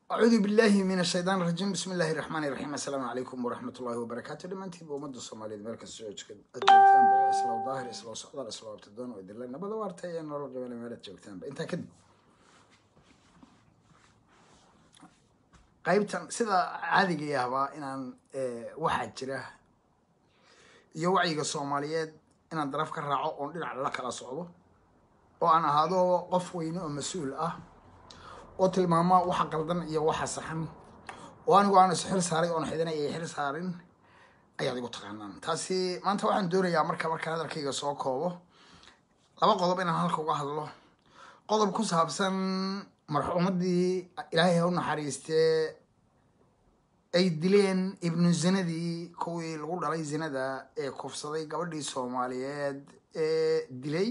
acuudu billahi min ashaytaan rajiim bismi illahi raxmaani raxiim assalaamu calaykum waraxmat ullahi wabarakaatu dhammaantiinba ummadda soomaaliyeed meel kasta oo joogtaanba waa islaw daahir islaw socdaal islaw abtidoon oo idinle nabada waarta ee nolol qabana meelaad joogtaanba intaa kadib qaybtan sida caadigii ahbaa inaan waxaa jira iyo wacyiga soomaaliyeed inaan daraf ka raaco oon dhinac la kala socdo oo aan ahaado qof weyne oo mas-uul ah oo tilmaama waxa qaldan iyo waxa saxan oo anigu aan isxil saaray oon xidina iyo xil saarin ayaad igu taqaanaan taasi maanta waxaan doonayaa marka markaan hadalkayga soo koobo laba qodob inaan halka uga hadlo qodob ku saabsan marxuumadii ilaahay ha u naxariistee ay dileen ibnu zinadii kuwii lagu dhalay zinada ee kufsaday gabadhii soomaaliyeed ee dilay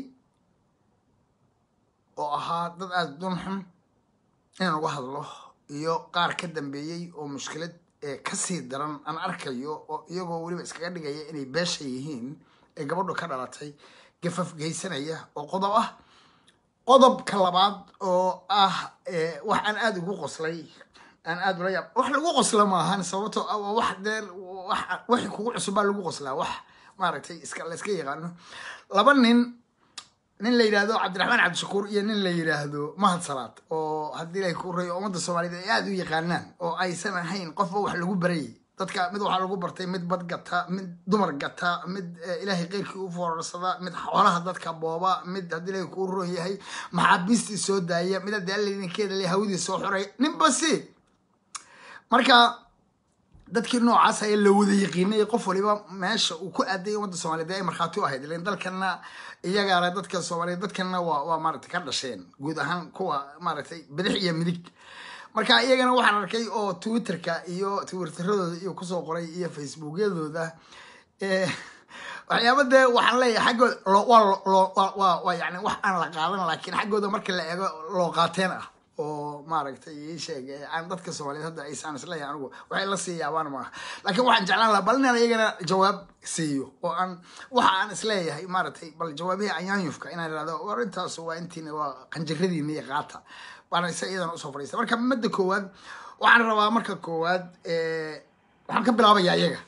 oo ahaa dad aada dunxun inaan uga hadlo iyo qaar ka dambeeyey oo mushkilad kasii daran aan arkayo oo iyagoo weliba iskaga dhigaya inay beesha yihiin ee gabadhu ka dhalatay gafaf geysanaya oo qodob ah qodobka labaad oo ah wax aan aada ugu qoslay aan aada ula yaab wax lagu qosla maahan sababto wax dee waxi kugu cusubaa lagu qoslaa wax maaragtay iska la iska yaqaano laba nin nin la yidhaahdo cabdiraxmaan cabdishakuur iyo nin la yidhaahdo mahad salaad oo haddii ilaahay ku rayo ummadda soomaaliyeed ay aada u yaqaanaan oo aysan ahayn qofba wax lagu barayay dadka mid waxaa lagu bartay mid bad gata mid dumar gata mid ilaahay keyrkii u foorarsada mid xoolaha dadka booba mid haddii ilaahay kuu roon yahay maxaabiistii soo daaya mid haddii alla idinkeeda le hawadii soo xoray ninba si marka dadkii noocaas ayaa la wada yaqiinay qof waliba meesha uu ku aaday ummadda soomaliyeed ay markhaati u ahayd ilan dalkana iyagaana dadka soomaaliyeed dadkana waa waa maaragtay ka dhasheen guud ahaan kuwa maaragtay bidix iyo midig marka iyagana waxaan arkay oo twitterka iyo twitteradooda iyo kusoo qoray iyo facebookyadooda waxyaaba dee waxaan leeyahay xaggooda waa waa yani wax aan la qaadan laakiin xaggooda marka la eego loo qaateen ah oo maaragtay ii sheeg aan dadka soomaaliyeed hadda aysaan isleeyahay anigu waxay la sii yaabaan maaha laakiin waxaan jeclaan lahaa bal inaan iyagana jawaab siiyo oo aan waxa aan isleeyahay maaragtay bal jawaabihii anyaanyufka inaan irahdo war intaas waa intiina waa qanjiradiina iyo qaata baana isa iyadana usoo fadhiista marka madda koowaad waxaan rabaa marka koowaad waxaan ka bilaabayaa iyaga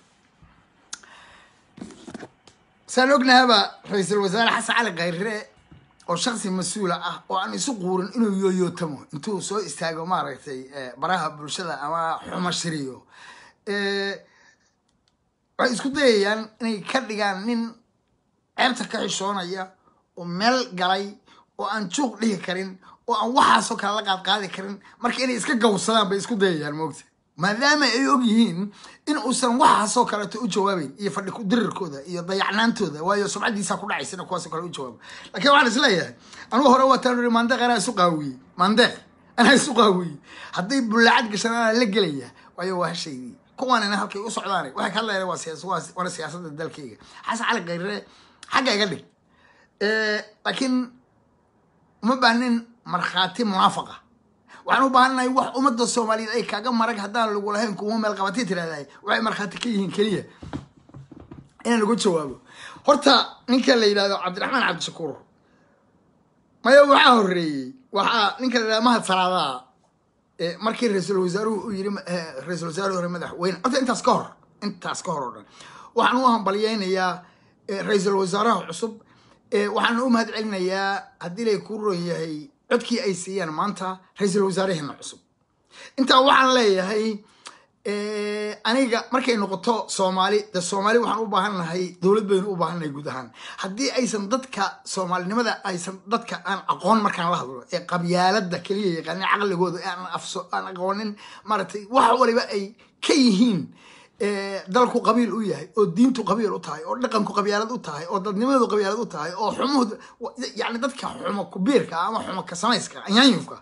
saan ognahaba ra-iisul wasaare xasan cali khayre oo shaksi mas-uula ah oo aan isu quurin inuu yooyootamo intuu soo istaago maaragtay baraha bulshada ama xumashiriyo waxay isku dayayaan inay ka dhigaan nin ceebta ka xishoonaya oo meel galay oo aan juuq dhihi karin oo aan waxaasoo kale la qaadqaadi karin marka inay iska gawsadaan bay isku dayayaan moogta maadaama ay og yihiin in uusan waxaasoo kaleeto u jawaabeyn iyo fadhi ku dirirkooda iyo dayacnaantooda waayo subcadiisaa ku dhacaysa ina kuwaasoo kale u jawaabo lakiin waxaan isleeyahay anugu hore waataan uri maandeeq anaa isu qaawiyey maandeeq anaa isu qaawiyey hadday bullaacad gashaan anaa la gelaya waayo waa hashaydii kuwaanina halkay u socdaana waxay ka hadlayaan waa waana siyaasadda dalkayga xasan cali khayre xagga iga dhig laakiin uma baahnin markhaati munaafaqa waxaan u baahannahay wax ummadda soomaaliyeed ay kaaga marag haddaan lagu lahayn kuwa meel qabatay tirahdahay waxay markhaati ka yihiin keliya inaan lagu jawaabo horta ninka la yidhahdo cabdiraxmaan cabdishakuur maya waxaa horreeyey waxaa ninka la yidhahdo mahad salaadaa markii ra-iisul wasaaruhu uu yiri ra-iisul wasaaruhu hore madaxweyne horta intaas ka hor intaas ka hor oo dhan waxaan u hambalyeynayaa ra-iisul wasaaraha cusub waxaan u mahad celinayaa haddii lay ku ron yahay codkii ay siiyaan maanta ra-iisul wasaaraheena cusub intaa waxaan leeyahay aniga markay noqoto soomaali de soomaali waxaan u baahannahay dowlad baynu u baahannahay guud ahaan haddii aysan dadka soomaalinimada aysan dadka aan aqoon markaan la hadlo ee qabyaalada keliya yaqaanin caqligooda aan afso aan aqoonin maaragtay wax waliba ay ka yihiin dalku qabiil u yahay oo diintu qabiil u tahay oo dhaqanku qabyaalad u tahay oo dadnimadu qabyaalad u tahay oo xumuhu yani dadka xumo kubiirka ama xumo ka samayska anyaanyufka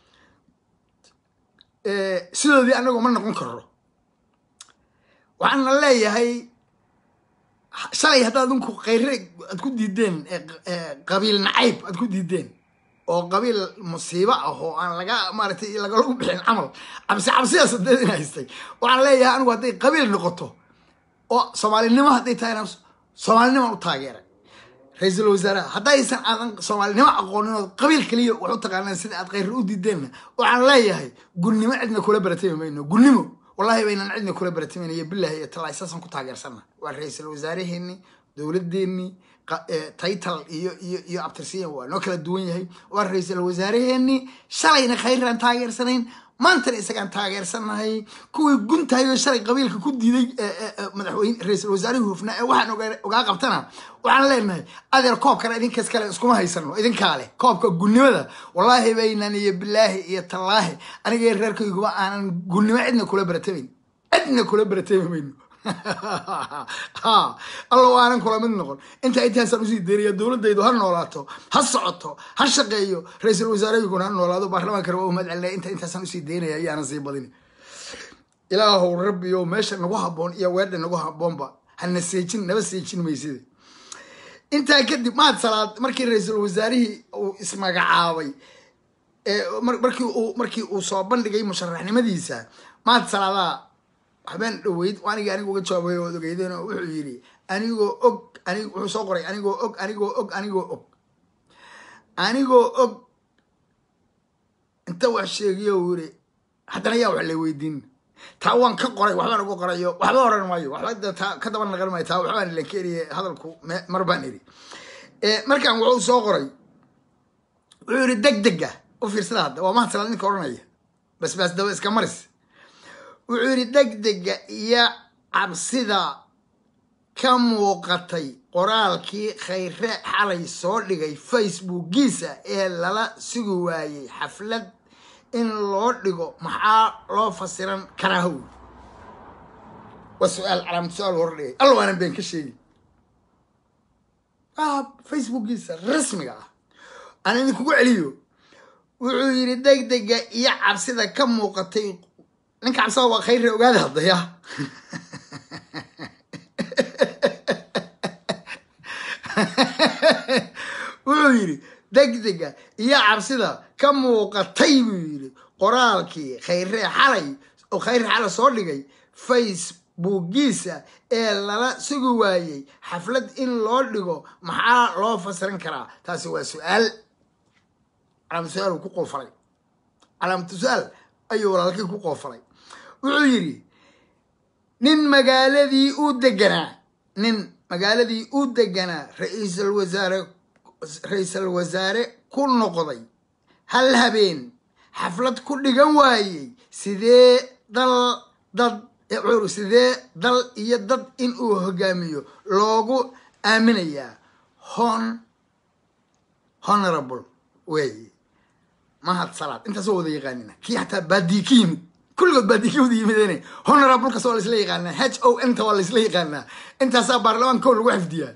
sidoodii anagu ma noqon karo waxaana leeyahay shalay haddaad adinku khayre aad ku diideen qabiil nacayb aad ku diideen oo qabiil musiibo ah oo aan laga maaragtay lagalagu bixin camal cabsi cabsidaas hadeed in haystay waxaan leeyahay anigu hadday qabiil noqoto oo soomaalinimo hadday tahayna soomaalinimaan u taageeray ra-iisul wasaaraha haddaysan aadan soomaalinimo aqoonin oo qabiil keliya wax u taqaanaan sida aad khayr u diideenna waxaan leeyahay gunnimo cidna kula baratami mayno gunnimo wallahi baynan cidna kula baratimayna iyo bilahi iyo tallaa saasaan ku taageersanna waa ra-iisul wasaaraheenni dowladeenni title iyo iyo iyo abtirsiyan waa noo kala duwan yahay waa ra-iisul wasaaraheenni shalayna khayraan taageersanayn maantana isagaan taageersanahay kuwii guntahayoo shalay qabiilka ku diiday madaxweyne ra-iisul wasaarihii hufnaa ee waxaan ogaa qabtana waxaan leenahay adeer koobkana idinkas kale iskuma haysano idinkaa leh koobka gunnimada wallaahi baynan iyo bilaahi iyo tallaahi aniga reerkayguba aanan gunnimo cidna kula baratamayn cidna kula baratami mayno ha alla waanan kula mid noqon intaa intaasaan usii deeraya dowladaydu ha noolaato ha socoto ha shaqeeyo ra-iisul wasaarayguna ha noolaado baarlamaankana waa umad celinaya inta intaasaan usii deynaya ayaanan sii badin ilaahow rabbiyo meesha nagu haboon iyo weedha nagu haboonba hana seejin naba seejin maysida intaa kadib maad salaad markii ra-iisul wasaarihii uu ismagacaabay markii uu markii uu soo bandhigay musharaxnimadiisa maad salaadaa waxbaan dhaweyd anigi aniga uga jawaabay ood ogeydeen oo wuxuu yidhi anigoo og anig wuxuu soo qoray anigoo og anigoo og anigoo og anigoo og inta wax sheegiyo uu yidhi haddana yaa wax la weydiin taa waan ka qoray waxbaan uga qorayo waxba oran maayo waxba taa ka daba naqan maayo taa waxbaan ilan ka eriye hadalku mar baan iri markaan wuxuu soo qoray wuxuu yidhi deg dega u fiirsada hadda waa mahadsalaad ninka odhanaya bas baas daba iska maris wuxuu yidhi degdega iyo cabsida ka muuqatay qoraalkii khayre xalay soo dhigay facebookiisa ee lala sugi waayey xaflad in loo dhigo maxaa loo fasiran karaa how waa su-aal calaamad su-aal hor dhigay alla waanan been ka sheegi facebookiisa rasmiga ah aan idinkugu celiyo wuxuu yidhi degdega iyo cabsida ka muuqatay ninka cabsada waa khayre ogaada haddaya wuxuu yidhi degdega iyo cabsida ka muuqatay buu yidhi qoraalkii khayre xalay oo khayre xalay soo dhigay facebookiisa ee lala sugi waayey xaflad in loo dhigo maxaa loo fasiran karaa taasi waa su-aal calaamad su-aal uu ku qoofalay calaamatu su-aal ayuu walaalkii ku qoofalay wuxuu yidhi nin magaaladii u deganaa nin magaaladii u deganaa ra-iisul wasaare ra-iisul wasaare ku noqday hal habeen xaflad ku dhigan waayey sidee dal dad wuxuu sidee dal iyo dad in uu hogaamiyo loogu aaminayaa hon honorable wey mahad salaad intaasoo wada yaqaanina kii xataa baadii ka yimid kulligood baadii ka wada yimideen honorablekaas waa laisla yaqaanaa h o n ta waa laisla yaqaanaa intaasaa baarlamaanka lagu xifdiyaa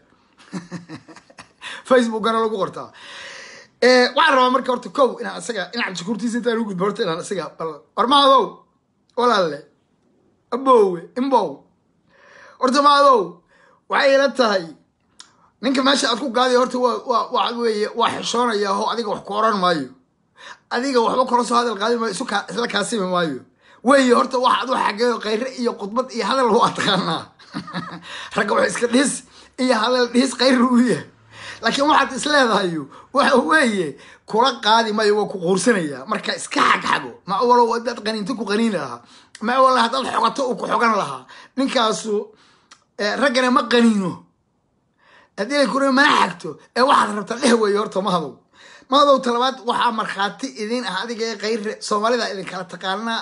facebookana lagu qortaa waxaan rabaa marka horta kow inaan isaga inaan shukuurtiisa intaan u gudbo horta inaan isaga bal warmaadow walaalle abowe imbow horta maadow waxay ila tahay ninka meesha aad ku gaaday horta waa waa waxa weeye waa xishoonaya oo adiga wax ku oran maayo adiga waxba kula soo hadal qaadi maayo isu isla kaasimi maayo weeye horta wax adu xageeyo khayre iyo khudbad iyo hadal waa taqaanaa ragga wax iska dhis iyo hadal dhis khayr uu yahay laakiin waxaad is leedahayo waxa weeye kula qaadi maayo waa ku quursanaya marka iska xagxago ma walow hadaad qaniinto ku qaniin lahaa ma wala haddaad xogato uu ku xogan lahaa ninkaasu raggana ma qaniino haddii kuna mana xagto ee waxaad rabtaa dheh weeye horta mahadow mahadow talabaad waxaa markhaati idin ah adiga ee khayre soomaalida idinkala taqaanaa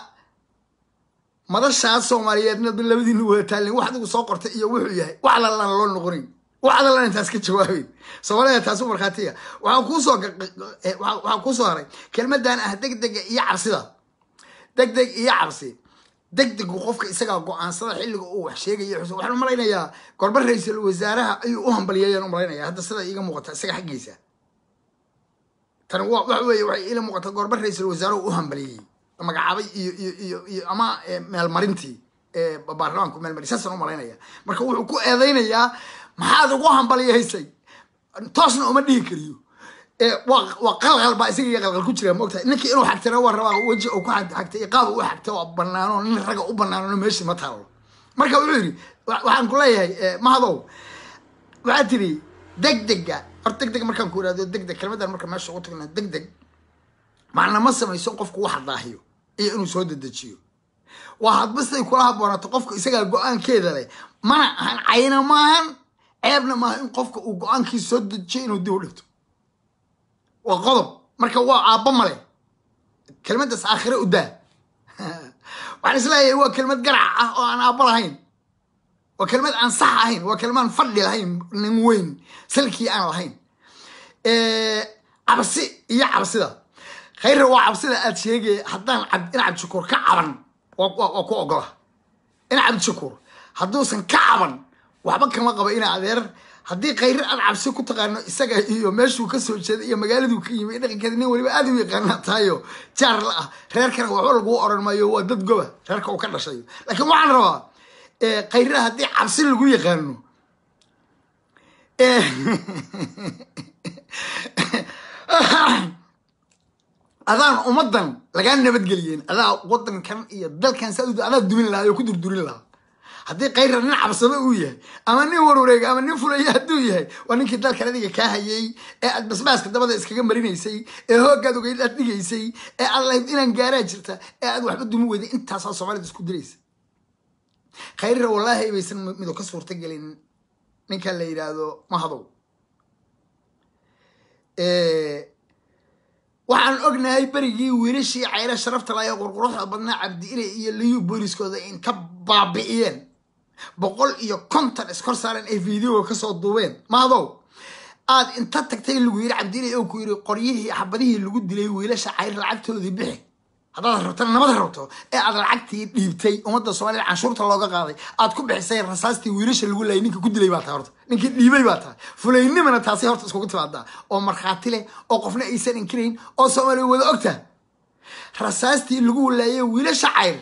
madashaas soomaaliyeedna labadiina wada taalin wax adigu soo qortay iyo wuxuu yahay wax allalan loo noqonayn wax allalan intaas ka jawaabeyn soomaalida taasu markhaatiga waxaa kuusoo waxaa kuusoo haray kelmadan ah degdega iyo cabsida degdeg iyo cabsi degdegu qofka isagaa go-aansada xilliga uu wax sheegaya waxaan umalaynayaa gorba ra-iisul wasaaraha ayuu u hambaliyayaan umalaynaya hadda sida iiga muuqata isaga xaggiisa tan waxa weeye waxay ila muuqata gorba ra-iisul wasaaruhu u hambaliyey magacaabay iyo iyo iyo iyo ama meelmarintii baarlamaanku meelmari saasaan umalaynaya marka wuxuu ku eedeynayaa maxaad ugu hambaliyaysay toosna uma dhihi kariyo waa qalqal baa isaga iyo qalqal ku jira maogtahay ninkii inuu xagtana waa rabaa weji uu ku xagtay iqaab u xagta waa banaano nin ragga u banaano meeshii ma taalo marka wuxuu yidhi waxaan ku leeyahay mahadow waxaa tiri degdega hor degdeg markaan ku ihahdo degdeg kelmadan marka meesha ugu tagna degdeg macna ma samayso qofku wax daahiyo iyo inuu soo dedejiyo waa hadba siday kula haboonaato qofka isagaa go-aankeeda leh mana ahan cayna maahan ceebna maaha in qofka uu go-aankiisa soo dejiyo inuu dib u dhigto waa qodob marka waa aabba male kelmaddaas aakhire u daa waxaan isleeyahay waa kelmad garac ah oo aan aabba lahayn waa kelmad aan sax ahayn waa kelmaan fadhi lahayn nin weyn salkii aan lahayn cabsi iyo cabsida khayra waa cabsida aad sheegaya haddaan in cabdishakuur ka caban waa ku ogola in cabdishakuur hadduusan ka caban waxba kama qaba ina adeer haddii khayre aad cabsi ku taqaano isaga iyo meeshuu kasoo jeeda iyo magaaladuu ka yimi dhaqankeeda nin waliba aad u yaqaana tahayo jaar la ah reerkana waxba laguu oran maayo waa dad goba reerka uu ka dhashayo laakiin waxaan rabaa khayre haddii cabsi lagu yaqaano adaan ummadan lagaa nabadgeliyeen adaa wadankan iyo dalkan sa adaa dumin lahaa oo ku durdurin lahaa haddii khayra nin cabsado uu yahay ama nin warwareega ama nin fulaya hadduu yahay waa ninkii dalkan adiga kaa hayay ee aad basbaaska dabada iskaga marinaysay ee hoogaad ogeyd aad dhigaysay ee aad lahayd inaan gaaraa jirta ee aad waxba dumi weyday intaasaa soomaalida isku diraysa khayrra wallaahi baysan mido ka suurta gelin ninka la yidhaahdo mahadow waxaan ognahay berigii wiilashii cayra sharafta laaya qurquruxda badnaa cabdiile iyo liyu booliskooda inta baabi'iyeen boqol iyo konton iskor saaren ay videoga kasoo duubeen mahadow aad inta tagtay lagu yiri cabdiile oo ku yiri qoryihii xabadihii lagu dilay wiilasha cayr lacagtoodii bixi haddaad rabto nabad rabto ee aad lacagtii dhiibtay ummadda soomaliya canshuurta looga qaaday aad ku bixisay rasaastii wiilasha lagu laayay ninka ku dilay baa tahay horta ninkii dhiibay baa tahay fulaynimana taasi horta iskugu timaadaa oo markhaati leh oo qofna aysan inkirayn oo soomaaliya wada ogta rasaastii lagu laayay wiilasha cayr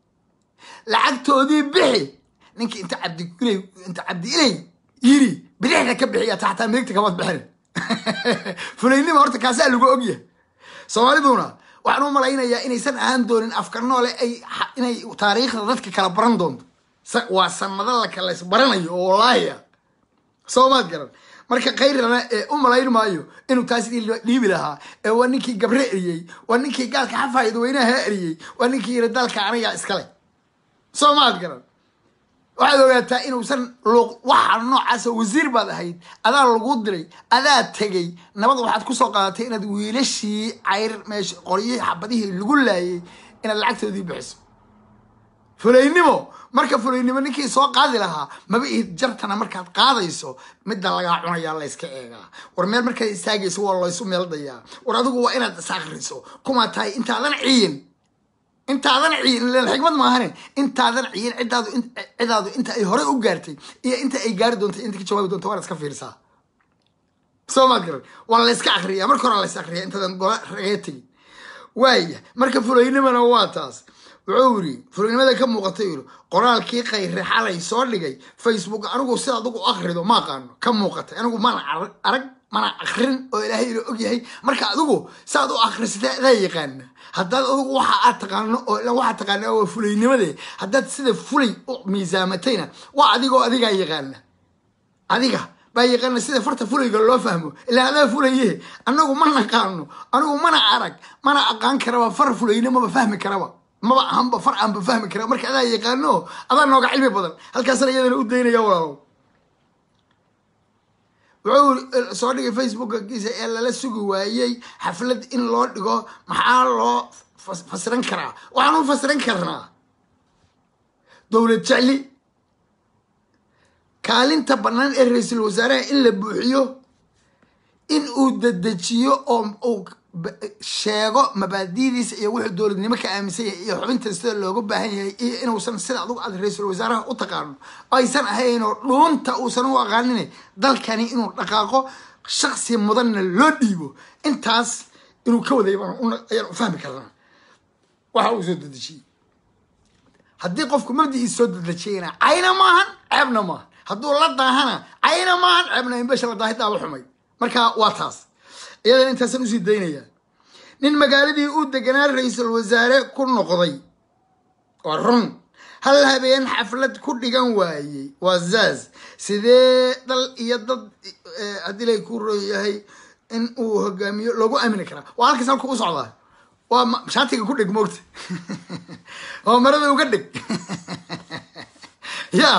lacagtoodii bixi ninkii inta cabdiilay inta cabdi ilay yiri bidixda ka bixiya ta xataa midigta kamad bixin fulaynima horta kaasaa lagu ogyahay soomaaliduna waxaan u malaynayaa inaysan ahaan doonin afka noole ay inay taariikhda dadka kala baran doonto waa sanado la kala isbaranayo oo wallaahi ah soomaad garan marka khayrana u malayn maayo inuu taas dhiibi lahaa ee waa ninkii gabre eriyey waa ninkii gaalka xafaayad weynaha eriyey waa ninkii yiri dalka aniga iskale soomaad garan waxaad ogaataa inuusan luuq waxa noocaasa wasiir baad ahayd adaa lagu diray adaa tegay nabad waxaad kusoo qaadatay inaad wiilashii cayr meesha qoryihii xabadihii lagu laayay inaad lacagtoodii bixiso fulaynimo marka fulaynimo ninkii soo qaadi lahaa maba ihid jartana markaad qaadayso midda lagaa cunayaa layska eegaa war meel markaad istaagayso waa laysu meeldayaa war adigu waa inaad is akriso kumaa tahay intaadan ciyin intaadan ciyin xikmad maahane intaadan ciyin cidaadu cidaadu inta ay hore u gaartay iyo inta ay gaari doonto inta ka jawaabi doonto waana iska fiirsaa soo maad garan waa layska akriyaa marka hore lays akriyaa intaadan gola ragee tegin waaya marka fulaynimana waa taas wuxuu yiri fulaynimada ka muuqatay yiri qoraalkii khayre xalay soo dhigay facebook anigu sida adigu akrido ma aqaano ka muuqatay anigu mana arag mana akrin oo ilaahay ila ogyahay marka adigu saaad u akrisatay adaa yaqaana haddaad adigu waxa aad taqaano oo waxaad taqaana waa fulaynimade haddaad sida fulay u miisaamatayna waa adigoo adigaa yaqaana adiga baa yaqaana sida farta fulayga loo fahmo ilaa adaa fulaye anagu ma naqaano anigu mana arag mana aqaan karaba far fulayna maba fahmi karaba maba ahanba far aanba fahmi kara marka adaa yaqaano adaa nooga cilmi badan halkaasna iyadana u daynaya walaalow wuxuu soo dhigay facebookkiisa ee lala sugi waayey xaflad in loo dhigo maxaa loo fasiran karaa waxaan u fasiran karnaa dowlad jecli kaalinta bannaan ee ra-iisul wasaaraha in la buuxiyo in uu dedejiyo oo uu sheego mabaadidiisa iyo wuxuu dowladnimo ka aaminsan yahay iyo xubinta sida looga baahan yahay iyo inuusan sida adugu aad ra-iisul wasaaraha u taqaano aysan ahaynoo dhuunta uusan u aqaanin dalkani inuu dhaqaaqo shaksi mudanna loo dhiibo intaas inuu ka waday ayaan u fahmi karnaa waxa uu soo dedejiyey haddii qofku mabdigiisa soo dedejiyayna cayna maahan ceebna maahan hadduu la daahana cayna maahan ceebna inbesha la daahidaaba xumay marka waa taas iyadana intaasaan usii daynayaa nin magaaladii uu deganaa ra-iisul wasaare ku noqday waa run hal habeen xaflad ku dhigan waayey waa zaaz sidee dal iyo dad haddii lay ku rooyahay in uu hogaamiyo loogu aamini karaa waa halkaas halka u socdaa waa shaatiga ku dhig moogta oo marada uga dhig ya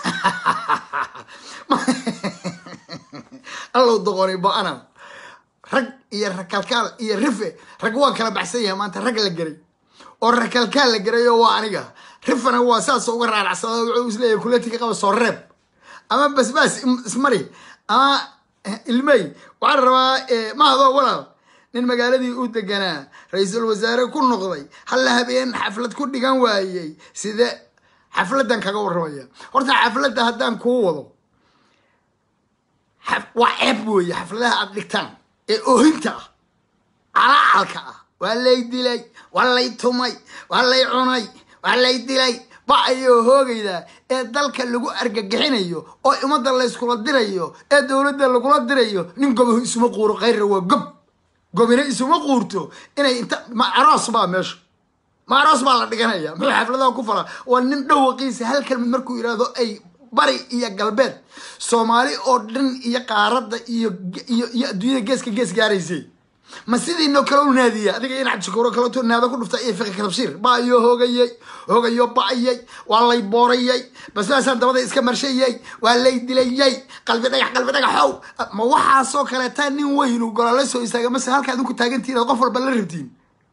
allow doqonay bo-ana rag iyo rakalkaal iyo rife rag waa kala baxsan yahay maanta rag la geray oo rakalkaal la geray oo waa aniga rifana waa saas uga raaracsada wuxuu isleeyahay kuletika qaba soo reeb ama basbaas ismari ama ilmey waxaan rabaa mahadoo walaal nin magaaladii u deganaa ra-iisul wasaare ku noqday halla habeen xaflad ku dhigan waayey side xafladan kaga warramaya horta xafladda haddaan kuu wado waa ceeb weeye xafladaha aad dhigtaan ee oohinta ah calacalka ah waa lay dilay waa lay tumay waa lay cunay waa lay dilay ba ayoo hoogaydaa ee dalka lagu argagixinayo oo ummadda layskula dirayo ee dowladda lagula dirayo nin gobahu isuma quuro khayrra waa gob gobina isuma quurto inay inta ma aroos baa meesha ma aroos baa la dhiganaya muxuu xafladaha ku falaa waa nin dhawaqiisa hal kelmid markuu yidhaahdo ay bari iyo galbeed soomaali oo dhan iyo qaaradda iyo iyo iyo adduunyada geeska gees gaaraysay ma sidiinoo kale u naadiya adiga in cabdishakuuro kaleto naado ku dhufta iyo fiqi kalabshiir ba ayoo hoogayay hoogayo ba'ayay waa lay boorayay basbaasaan dabada iska marshayay waa lay dilayay qalbi dhagax qalbi dhagaxow ma waxaasoo kaleetaa nin weynu golole soo istaaga mase halka adinku taagantihin ad qof walba la rabtiin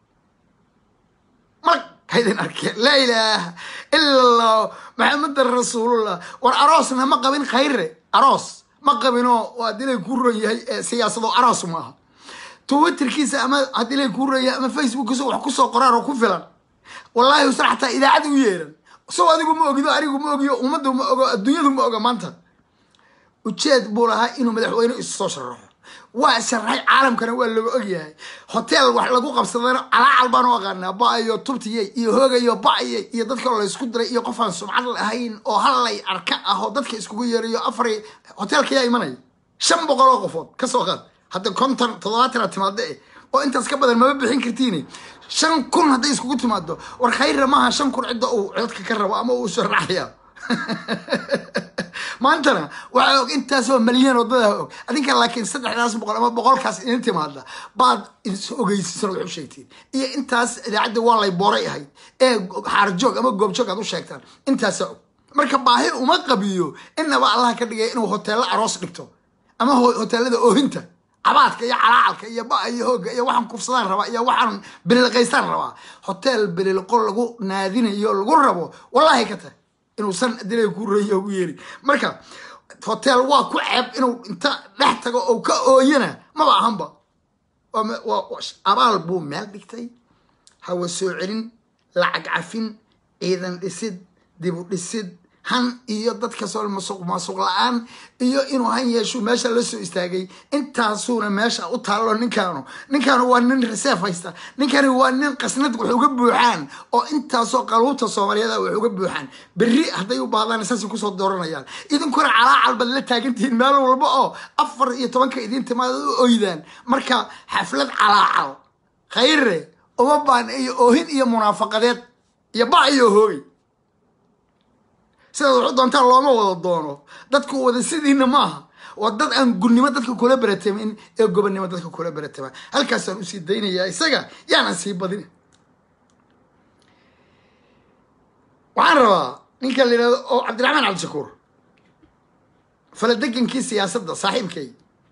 mar haydin arkeen laa ilaaha ila allah maxamedan rasuulullah war aroosna ma qabin khayre aroos ma qabinoo waa dilay ku ron yahay siyaasado aroos maaha twitterkiisa ama haddii lay kuu raya ama facebookkiisa wax kusoo qoraan oo ku filan wallahi usan xataa idaacad u yeeran sow adigu ma ogido anigu ma ogiyo ummaddu ma ogo adduunyadu ma oga maanta ujeed buu lahaa inuu madaxweyne isu soo sharaxo waa sharaxay caalamkana waa laga ogyahay hotel wax lagu qabsadana calaacal baan u aqaanaa ba-ayo tubtiyey iyo hoogayyo ba-ayay iyo dadka laysku diray iyo qofaan sumcad lahayn oo hallay arka ah oo dadka iskugu yeerayo afar hotelkayaa imanaya shan boqol oo qofood kasoo qaad hadda konton toddobaatana timaado eh oo intaas ka badan mama bixin kartiin shan kun hadday iskugu timaado war khayra maaha shan kun cidda uu codka ka rabo ama uu sharaxaya maantana waxaa og intaasoo malyan wadada og adinka laakiin saddexdaas boqol ama boqolkaas idin timaada baad is ogeysiisan wax u sheegtiin iyo intaas idaacadda waa lay booray ahayd ee xaarjoog ama goobjoog aad u sheegtaan intaasa og marka baahi uma qabiyo inaba allaha ka dhigay inuu hoteello aroos dhigto ama hoteelada oohinta cabaadka iyo calaacalka iyo ba iyo hooga iyo waxaan kufsadaan rabaa iyo waxaan bililqaystaan rabaa hotel bililqo lagu naadinayo lagu rabo wallahi ka tahay inuusan dilay ku reeyo ugu yeeri marka hotel waa ku ceeb inuu inta dhex tago oo ka ooyana maba ahanba abaal buu meel dhigtay hawa soo celin lacag cafin ciidan dhisid dibu dhisid han iyo dadka soo masuq maasuq la-aan iyo inuu han yeeshu meesha la soo istaagay intaasuuna meesha u taallo ninkaanu ninkaanu waa nin reseef haysta ninkani waa nin qasnad wax uga buuxaan oo intaasoo qaluubta soomaaliyeed wax uga buuxaan berri hadday u baahdaan saasay kusoo dooranayaan idinkuna calaacal baad la taagantihiin meel walba oo afar iyo tobanka idin timaada u oydaan marka xaflad calaacal khayre uma baan iyo oohin iyo munaafaqadeed iyo ba iyo hoogay sidaad waxu doontaan looma wada doono dadku wada sidiina maaha waa dad aan gurnimo dadka kula beratamin ee gobonnimo dadka kula beratama halkaasaan usii daynayaa isaga yaanan sii badin waxaan rabaa ninka la yidhahdo oo cabdiraxmaan cabdishakuur faladegankii siyaasadda saaxiibkay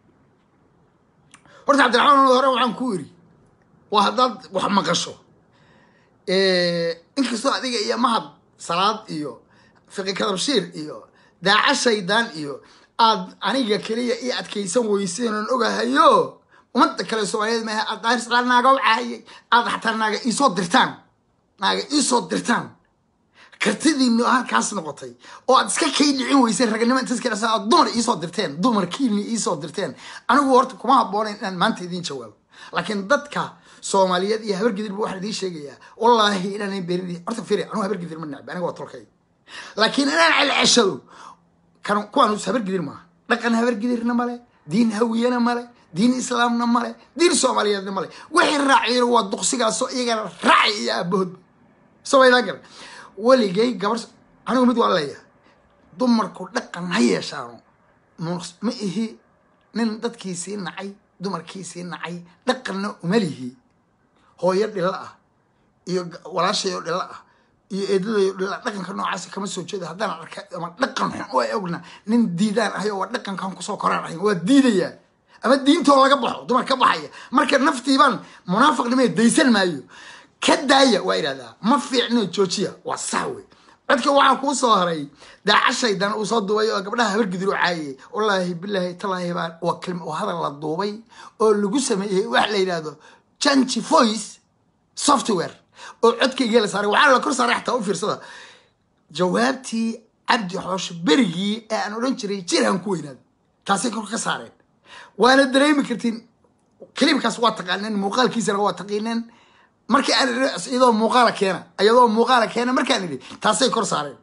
horta cabdiraxmaan hore waxaan ku iri waa haddaad wax maqasho inkastoo adiga iyo mahad salaad iyo fiqi kadabshiir iyo daaca shaydaan iyo aad aniga keliya ii adkaysan weyseen oon ogahayo ummadda kale soomaaliyeed maaha aad daarislaan naaga u caayay aad xataa naaga iisoo dirtaan naaga iisoo dirtaan kartidiinu halkaas noqotay oo aad iska kay dhicin weyseen raganimo intaas kadhasa aad dumar iisoo dirteen dumarkiini iisoo dirteen anigu horta kuma habboonayn inaan maanta idiin jawaabo laakiin dadka soomaaliyeed iyo habargidir bu waxaan idiin sheegayaa wallaahi inaanan berin horta firi anugu habargidir ma necbi aniga waa tolkay laakiin inaan celceshado kan kuwaan habargidir maaha dhaqan habargidirna male diin hawiyena male diin islaamna male diin soomaaliyeedna male wixii raaciyana waa duqsigaasoo iyagana raaci iyo aabahood somaydaan gara weligay gabar anigu mid waa leeyahay dumarku dhaqan ha yeeshaano mus- ma ihi nin dadkiisii nacay dumarkiisii nacay dhaqanna uma lihi hooyo dhilo ah iyo g- walaashay oo dhilo ah iyo eedaday oo dhilo ah dhaqanka noocaasi kama soo jeeda haddaan arka ama dhaqan xun oo ay ogna nin diidaan ahay oo waa dhaqankan kusoo koraan ahay waa diidayaa ama diintoo laga baxo dumar ka baxaya marka naftiibaan munaafiqnimay daysan maayo ka daaya waa idhahdaa ma fiicno joojiya waa sax wey codka waxaa kuu soo haray daacashaydan uu soo duubay oo gabdhaha habargidir u caayay wallaahi bilaahi talaahi baa waa kelma oo hadal la duubay oo lagu sameeyey wax la yidhaahdo change voice software oo codkayga la saaray waxaa la kor saaray xataa u fiirsada jawaabtii cabdi xoosho berigii ee aan odhan jiray jirhan ku weynaada taasay kor ka saareen waana dareemi kartiin kaliibkaas waa taqaaneen muuqaalkiisana waa taqiineen markii aan idhi iyadoo muuqaala keena iyadoo muuqaala keena markaan idhi taasay kor saareen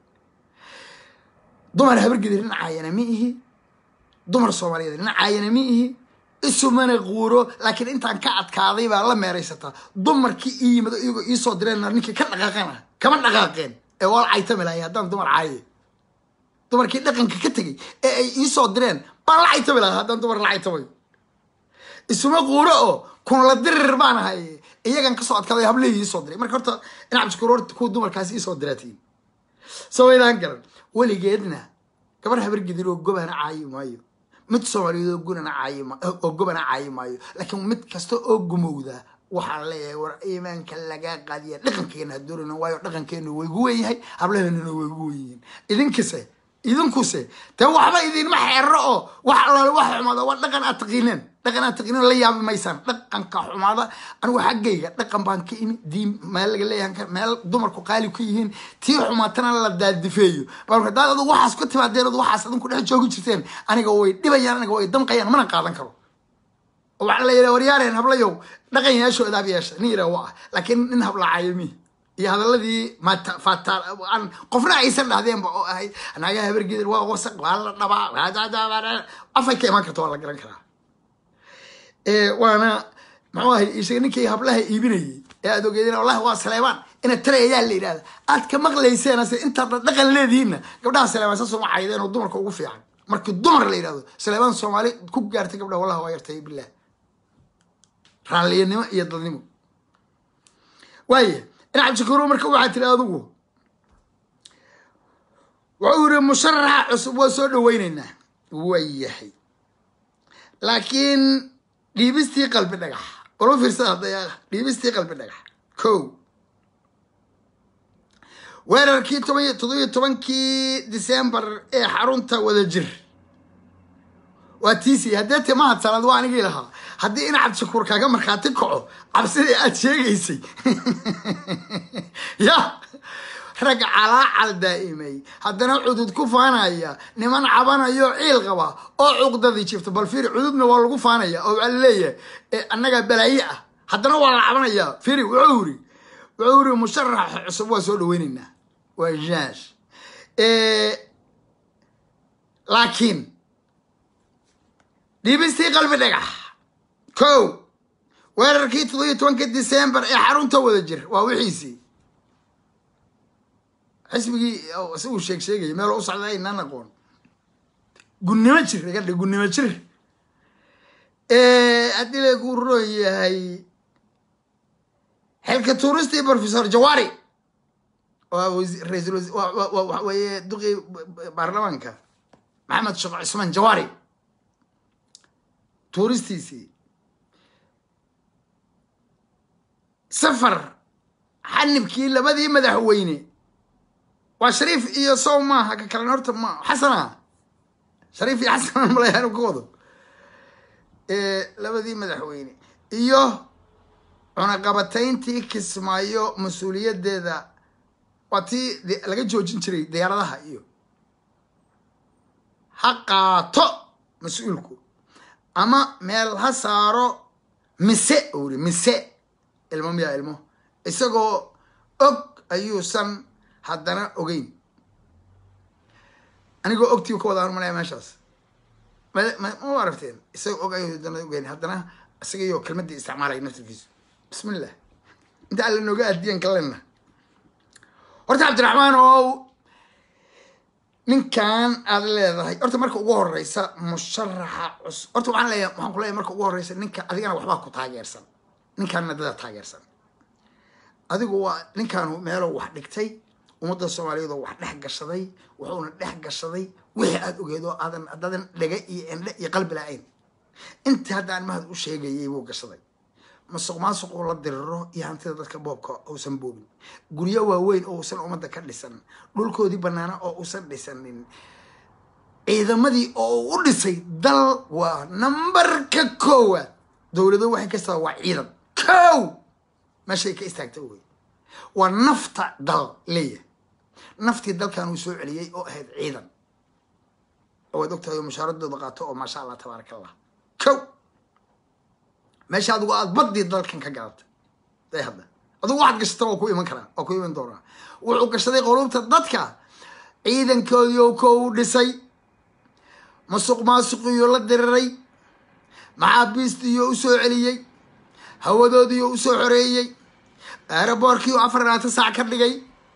dumar habargedir dhinacaayana ma ihi dumar soomaaliyeed dhinacaayana ma ihi isumana quuro laakiin intaan ka adkaaday baa la meeraysataa dumarkii ii yimid oo iyagoo iisoo direen ninkii ka dhaqaaqana kama dhaqaaqeen ee waa la caytami lahay haddaan dumar caaye dumarkii dhaqanka ka tegey ee ay iisoo direen baan la caytami lahaa haddaan dumar la caytamayo isuma quuro oo kun la dirir baan ahay iyagan kasoo adkaaday hablihii iisoo diray marka horta dhinac biskuur horta kuwa dumarkaasi iisoo diraatiin sawaydaan garan weligeedna gabar habargidir oo gobana caayi maayo mid soomaaliyeed oo gunana caayi ma- oo gobana caayi maayo laakiin mid kasta oo gumowda waxaan leeyahay war iimaanka lagaa qaadiya dhaqankeena ha doonayno waayo dhaqankeenu way gu weyn yahay hablaheenuna way gu weyn yihiin idinkase idinkuse dee waxba idinma xeero oo wax allaale wax xumaada waa dhaqan aad taqiineen dhaqan aad taqiineen la yaabi maysaan dhaqanka xumaada anigu xaggayga dhaqan baan ka imi diin meel laga leeyahan ka meel dumarku qaali ka yihiin tii xumaatana la daadifeeyo baa hadaad adigu waxaas ku timaadeen ad waxaas adinku dhex joogi jirteen aniga way dhibayaan aniga way damqayaan mana qaadan karo oo waxaa la yidhaha waryaareen hablayow dhaqan yeesho idaab yeesha nin yidhaha waa laakiin nin hablaacayo mi iyo hadaladii mata fataal aan qofna aysan dhahdeenba oo ahayd naagaha habargedir waa wasaq waa la dhabaa afay ka imaan karta waa la garan karaa ee waana muxuu ahay ishaga ninkii hablaha iibinayay ee aad ogeedeen wallahi waa saleebaan ina tray ayaa la yidhahda aad ka maqlayseen ase intaad dhaqan leedihiinna gabdhaha saleebaan saas uma caydeen oo dumarka ugu fiican markii dumar la yidhahdo saleebaan soomaali ku gaartay gabdhaha wallahi waa yartay bilah raalliyanimo iyo dadnimo waaya in cabdishakuuro marka waxaa tiri adigu wuxuu yiri musharaxa cusub waa soo dhaweyneynaa waayahay laakiin dhiibistii qalbi dhagax wala fiirsada hadaya dhiibistii qalbi dhagax ko weerarkii toban iyo toddobiyo tobankii december ee xarunta wadajir waa tiisi haddee te mahad sanad waa anigii lahaa haddii in cabdishakuur kaaga markhaati kaco cabsidii aad sheegaysay ya rag calaacal daa'imay haddana cudud ku faanaya niman cabanayo ciil qaba oo cuqdadii jifta bal fiiri cududna waa lagu faanaya oo waxaa laleeyahay eh, annagaa balaaye ah haddana waa la cabanaya fiiri wuxuu yiri wuxuu yiri musharaxa cusub waa soo dhaweyneynaa waa jaash laakiin dhiibistii qalbi dhagax ko weerarkii toddobiyo tobanka december ee xarunta wada jir waa wixiisii xisbigii oo isagu sheeg sheegaya meel u socda aynaan aqoon gunnimo jir iga dhig gunnimo jir haddii lagu roon yahay xilka tuuristii professor jawari waa wasi- ra'iisul wasi- waa- waa- waa- waxa weeye duqii baarlamaanka maxamed sheekh cismaan jawari tuuristiisii safar xanibkii labadii madaxweyne waa shariif iyo sow maaha ka kalena horta ma xasana shariif iyo xasan malayaanu ka wado labadii madaxweyne iyo cunaqabatayntii kismaayo mas-uuliyadeeda waa tii de- laga joojin jiray diyaaradaha iyo ha qaato mas-uulku ama meel ha saaro mise uu yiri mise ilmo miyaa ilmo isagoo og ayuusan haddana ogeyn anigoo ogtii ka wada malaya meeshaas ma ma ma aragteen isagoo og ayuu haddana ogeyn haddana isagaiyo kelmadii isticmaalaya naftirkiisu bismillah inta alla nooga aadiyan kalena horta cabdiraxmaan oo ninkan aad leedahay horta marka ugu horeysa musharaxa cus horta waxaan leeyahay waxaan ku leeyahay marka ugu horeysa ninka adigana waxbaa ku taageersan ninkaanna dada taageersan adigu waa ninkaanu meeloo wax dhigtay ummadda soomaaliyeed oo wax dhex gashaday wuxuuna dhex gashaday wixii aada ogeed oo aadan adadan dhega iyo endhe iyo qalbi la-ayn intii haddaan mahad u sheegayay buu gashaday masuq maasuquu la diriro iyo hantida dadka boobka uusan boobin guryo waaweyn oo uusan ummadda ka dhisan dhulkoodii banaana oo uusan dhisanin ciidamadii oo uu u dhisay dal waa nambarka koowaad dowlado waxay kastaa waa ciidan kow meeshay ka istaagta wey waa nafta dal leeyahay naftii dalkan uu soo celiyey oo ahayd ciidan waad ogtahay oo mushaaradooda qaato oo maasha allah tabaaraka allah kow meesha adigu aada badii dalkan ka galatay day hadda adigu waxaad gashata waa ku iman karaa waa ku iman doonaa wuxuu gashaday qulubta dadka ciidankoodii oo kow dhisay masuq maasuqiyo la diriray maxaabiistiiyo u soo celiyey hawadoodiiyo u soo xoreeyey aeroboorkii oo afar labaatan saac ka dhigay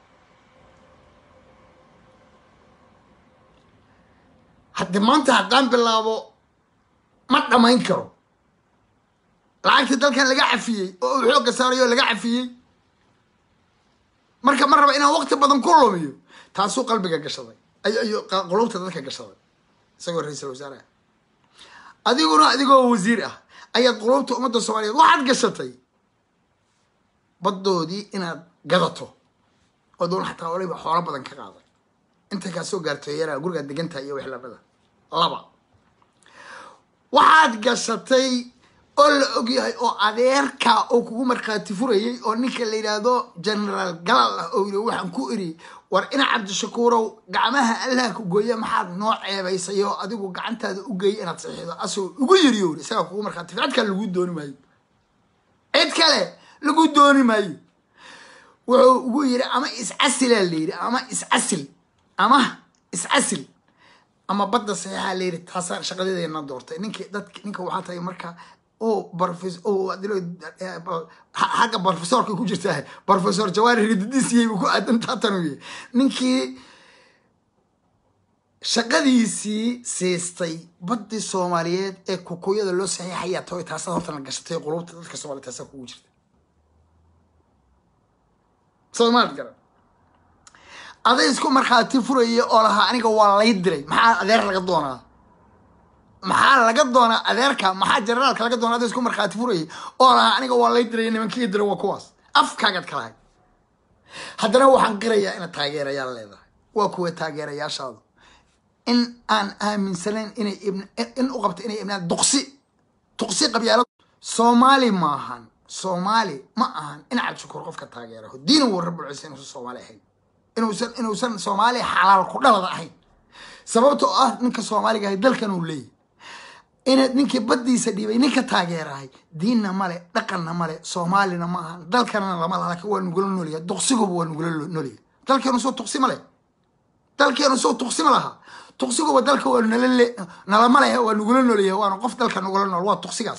haddi maanta haddaan bilaabo ma dhamayn karo lacagtii dalkan laga cafiyey oo uu xoogga saarayo oo laga cafiyey marka ma raba inaan waqti badan ku lumiyo taasuu qalbiga gashaday ayo qulubta dadka gashaday isagoo ra-iisal wasaaraha adiguna adigoo wasiir ah ayaad qulubta ummadda soomaaliyeed waxaad gashatay baddoodii inaad gadato oo doon xataa waliba xoolo badan ka qaaday intay kaa soo gaarto yaraa gurigaad degantahay iyo wixlamada laba waxaad gashatay oo la ogyahay oo adeerka oo kugu markhaati furayay oo ninka la yidhaahdo generaal galal ah oo yiri waxaan ku iri war ina cabdishakuurow gacmaha allah ku gooya maxaad noo ceebaysay oo adigu gacantaada u geeyay inaad saxiixdo asagoo ugu yiri yori isagaa kugu markhaati cid kale lagu dooni maayo cid kale lagu dooni maayo wuxuu ugu yiri ama iscasilaa la yidhi ama iscasil ama iscasil ama badda saxiixaa la yidhi taasaa shaqadeedana doortay ninki dadk ninka waxaa tahay marka o barofes xagga brofesorka ku jirtaa brofesor jawaari rididisiyay ku aadantaa tanuye ninkii shaqadiisii siistay baddii soomaaliyeed ee kukuyada loo saxiixayaa tahay taasaa horta la gashatay qulubta dadka soomaliya taasaa kugu jirta soomaad garan aday isku markhaati furaya oo lahaa aniga waa lay diray maxaa adeer laga doonaa maxaa laga doonaa adeerka maxaa generaalka laga doonaa aday isku markhaati furaya oo lahaa aniga waa lay diray nimankii dira waa kuwaas afkaagaad ka lahay haddana waxaan qirayaa inaad taageerayaal leedahay waa kuwa taageerayaashaadu in aan aaminsanayn inay in u qabto inay ibnaan duqsi duqsi qabyaalo soomaali maahan soomaali ma ahan in cabdishakuur qofka taageeraho diina wuu rabulcisa inuusan soomaali ahayn inuusan inuusan soomaali xalaal ku dhalada ahayn sababta oo ah ninka soomaaliga ahay dalkan uu leeyahy inaad ninkii baddiisa dhiibay ninka taageerahay diinna male dhaqanna male soomaalina ma ahan dalkanana lama laha laakiin waa nugula noolyaha duqsiguba waa nugula noolyaha dalkeenu soo tuqsi ma leh dalkeenu soo tuqsi ma laha tuqsiguba dalka waa nala le nalama leh waa nugula noolyaha waana qof dalka nugula nool waa tuqsigaas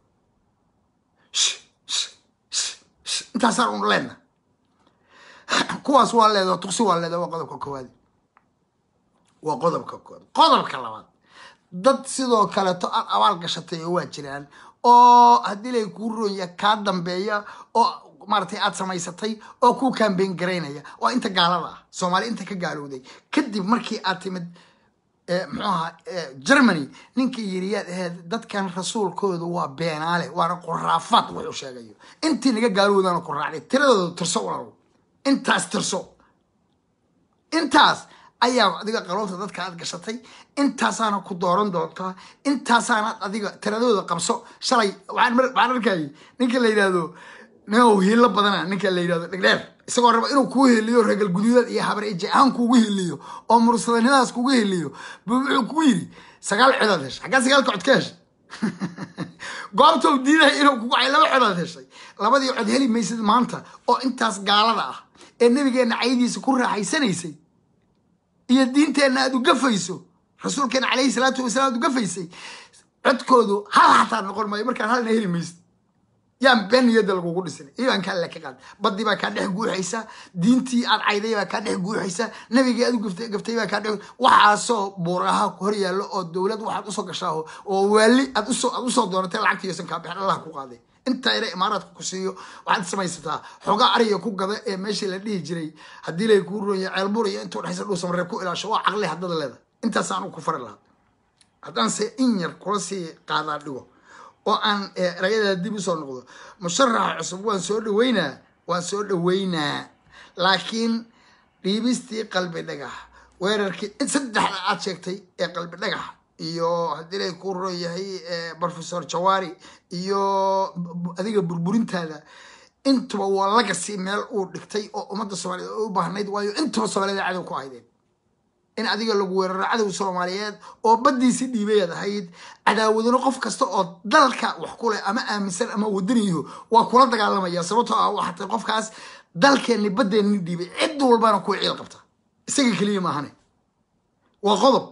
intaasaan un leenna kuwaas waa leeda tuqsi waa leeda waa qodobka koowaad waa qodobka koowaad qodobka labaad dad sidoo kaleeto aad abaal gashatay oo waa jiraan oo haddii lay kuu roonya kaa dambeeya oo maaratay aad samaysatay oo kuu kambeyn garaynaya waa inta gaalada ah soomaali inta ka gaalowday kadib markii aad timid muxuu ahaa germany ninkii yiri yaad ahayd dadkan rasuulkoodu waa beenaale waana quraafaad wuxuu sheegayo intii naga gaalowdaana ku raacday tiradooda tirso walaalow intaas tirso intaas ayaa adiga qaloobta dadka aad gashatay intaasaana ku dooran doontaa intaasaanaad adiga tiradooda qabso shalay waxaan arkayay ninka la yidhahdo nin hiilo badana ninka la yidhahdo dhegdheer isagoo raba inuu kuu heliyo regal guduudaad iyo habareeje ahaan kuugu heliyo oo mursadanimadaas kugu heliyo buu wuxuu kugu yidhi sagaal codaad heshay xaggaa sagaalka cod ka heshay goobta u diidahay inuu kugu cay laba codaad heshay labadii cod heli maysid maanta oo intaas gaalada ah ee nabigeenna caydiisa ku raaxaysanaysay iyo diinteenna aad u gafayso rasuulkeena calayhi salaatu wasalaam aad u gafaysay codkoodu hal xataa noqon maayo markaan halna heli maysid yaan been niyadda lagugu dhisin iimaanka alle ka qaad badii baa kaa dhex guuxaysa diintii aad cayday baa kaa dhex guuxaysa nabigii aad u gaftay gaftay baa kaa dhex waxaasoo buuraha hor yaallo oo dowlad waxaad usoo gashaa oo waali aad usoo aad usoo doonatay lacagtiiyosan kaa bixin allah ku qaaday inta ina imaaraadka ku siiyo waxaad samaysataa xoogaa ariga ku gada ee meeshii la dhihi jiray haddii lay kuu ronya ceelbur iyo intuu dhexaysa dhuusamareeb ku ilaasho waa caqli haddada leeda intaasaan ku fari lahaa haddaanse in yar kula sii qaadaa dhigo oo aan erayada dib usoo noqdo musharaxa cusub waan soo dhaweynaa waan soo dhaweynaa laakiin dhiibistii qalbi dhagax weerarkii saddexda aad sheegtay ee qalbi dhagax iyo haddii lay ku ron yahay professor jawaari iyo adiga burburintaada intuba waa lagasi meel uu dhigtay oo ummadda soomaaliyeed oo u baahnayd waayo intuba soomaaliyed cadow ku ahaydeen in adiga lagu weeraro cadow soomaaliyeed oo baddiisi dhiibayaad ahayd cadaawaduna qof kasta oo dalka wax ku leh ama aaminsan ama wadaniyo waa kula dagaalamaya sababtoo ah waxatay qofkaas dalkeenni baddeenni dhiibay cid walbana kuwa ciil qabta isaga keliya maahane waa qodob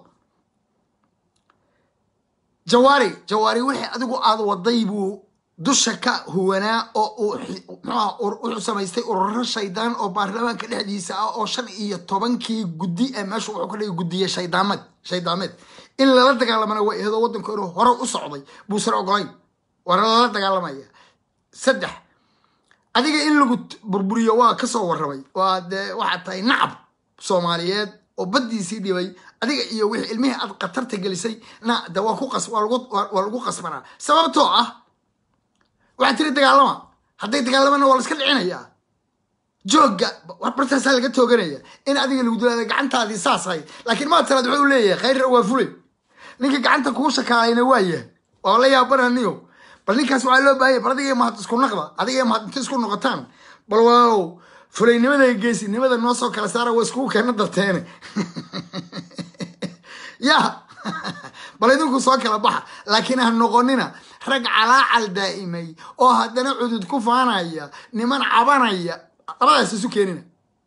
jawaari jawaari wixii adigu aad waday buu dusha ka huwanaa oo uu mxuaha wuxuu samaystay ururo shaydaan oo baarlamaanka dhexdiisa ah oo shan iyo tobankii guddi ee meesha wuxuu ka dhigay guddiye shaydaameed shaydaameed in lala dagaalamana waa ihadoo waddanku inuu hore u socday buusan ogolayn waana lala dagaalamaya saddex adiga in lagu burburiyo waa kasoo warramay waa dee waxaad tahay nacab soomaaliyeed oo baddiisii dhibay adiga iyo wixii ilmihii aad khatarta gelisay na de waa ku qas waa lagu waa lagu qasbanaa sababtoo ah waxaa tiri dagaalama hadday dagaalamana waa la iska dhicinayaa joogga bartaasaa laga tooganaya in adiga lagu dilaada gacantaadii saas ahayd laakiin maa tiraad wuxuu leeyahay khayra waa fulay ninka gacanta kuu shakaalayna waa yahay waa la yaabananiyo bal ninkaas waxaa loo baahanya bal adiga mahad isku naqda adiga mahad inta isku noqotaan bal walaalow fulaynimada iyo geesinimada noo soo kala saara waa iskugu keena darteene ya bal idinku soo kala baxa laakiin ha noqonina rag calaacal daa'imay oo haddana cudud ku faanaya niman cabanaya labadaas isu keenina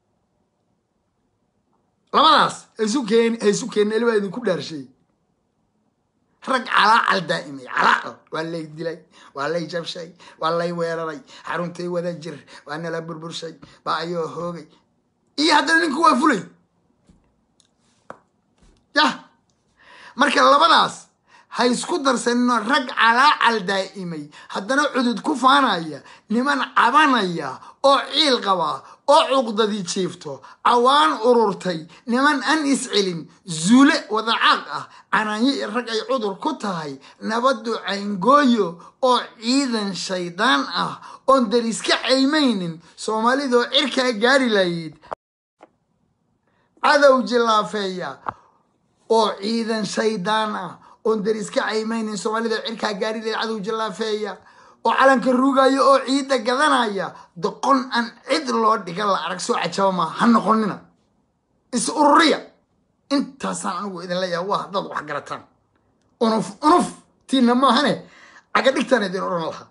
labadaas haisu keen ha isu keenin elibaa idinku dhaarshay rag calaacal daa'imay calaacal waa lay dilay waa lay jabshay waa lay weeraray xaruntay wada jir waa nala burburshay baa ayoo hoogay iyo haddana ninku waa fulay yah marka labadaas ha isku darsanino rag calaacal daa'imay haddana cudud ku faanaya niman cabanaya oo ciil qaba oo cuqdadii jiifto cawaan ururtay niman an iscelin zuule wadacaaq ah canaanyo iyo rag ay cudur ku tahay nabaddu cayngooyo oo ciidan shaydaan ah oon dariska caymaynin soomaalidoo cirkaa gaari lahayd cadow jilaafeeya oo ciidan shaydaan ah oon dariska caymaynin soomaalida cirkaa gaari lahayd cadow jilaafeeya oo calanka ruugaya oo ciidda gadanaya doqon aan cid loo dhiga la arag soo cajaba maa ha noqonina is ururiya intaasaan anigu idin leeyaha waa haddaad wax garataan unuf unuf tiina maahane caga dhigtaan idin odhan lahaa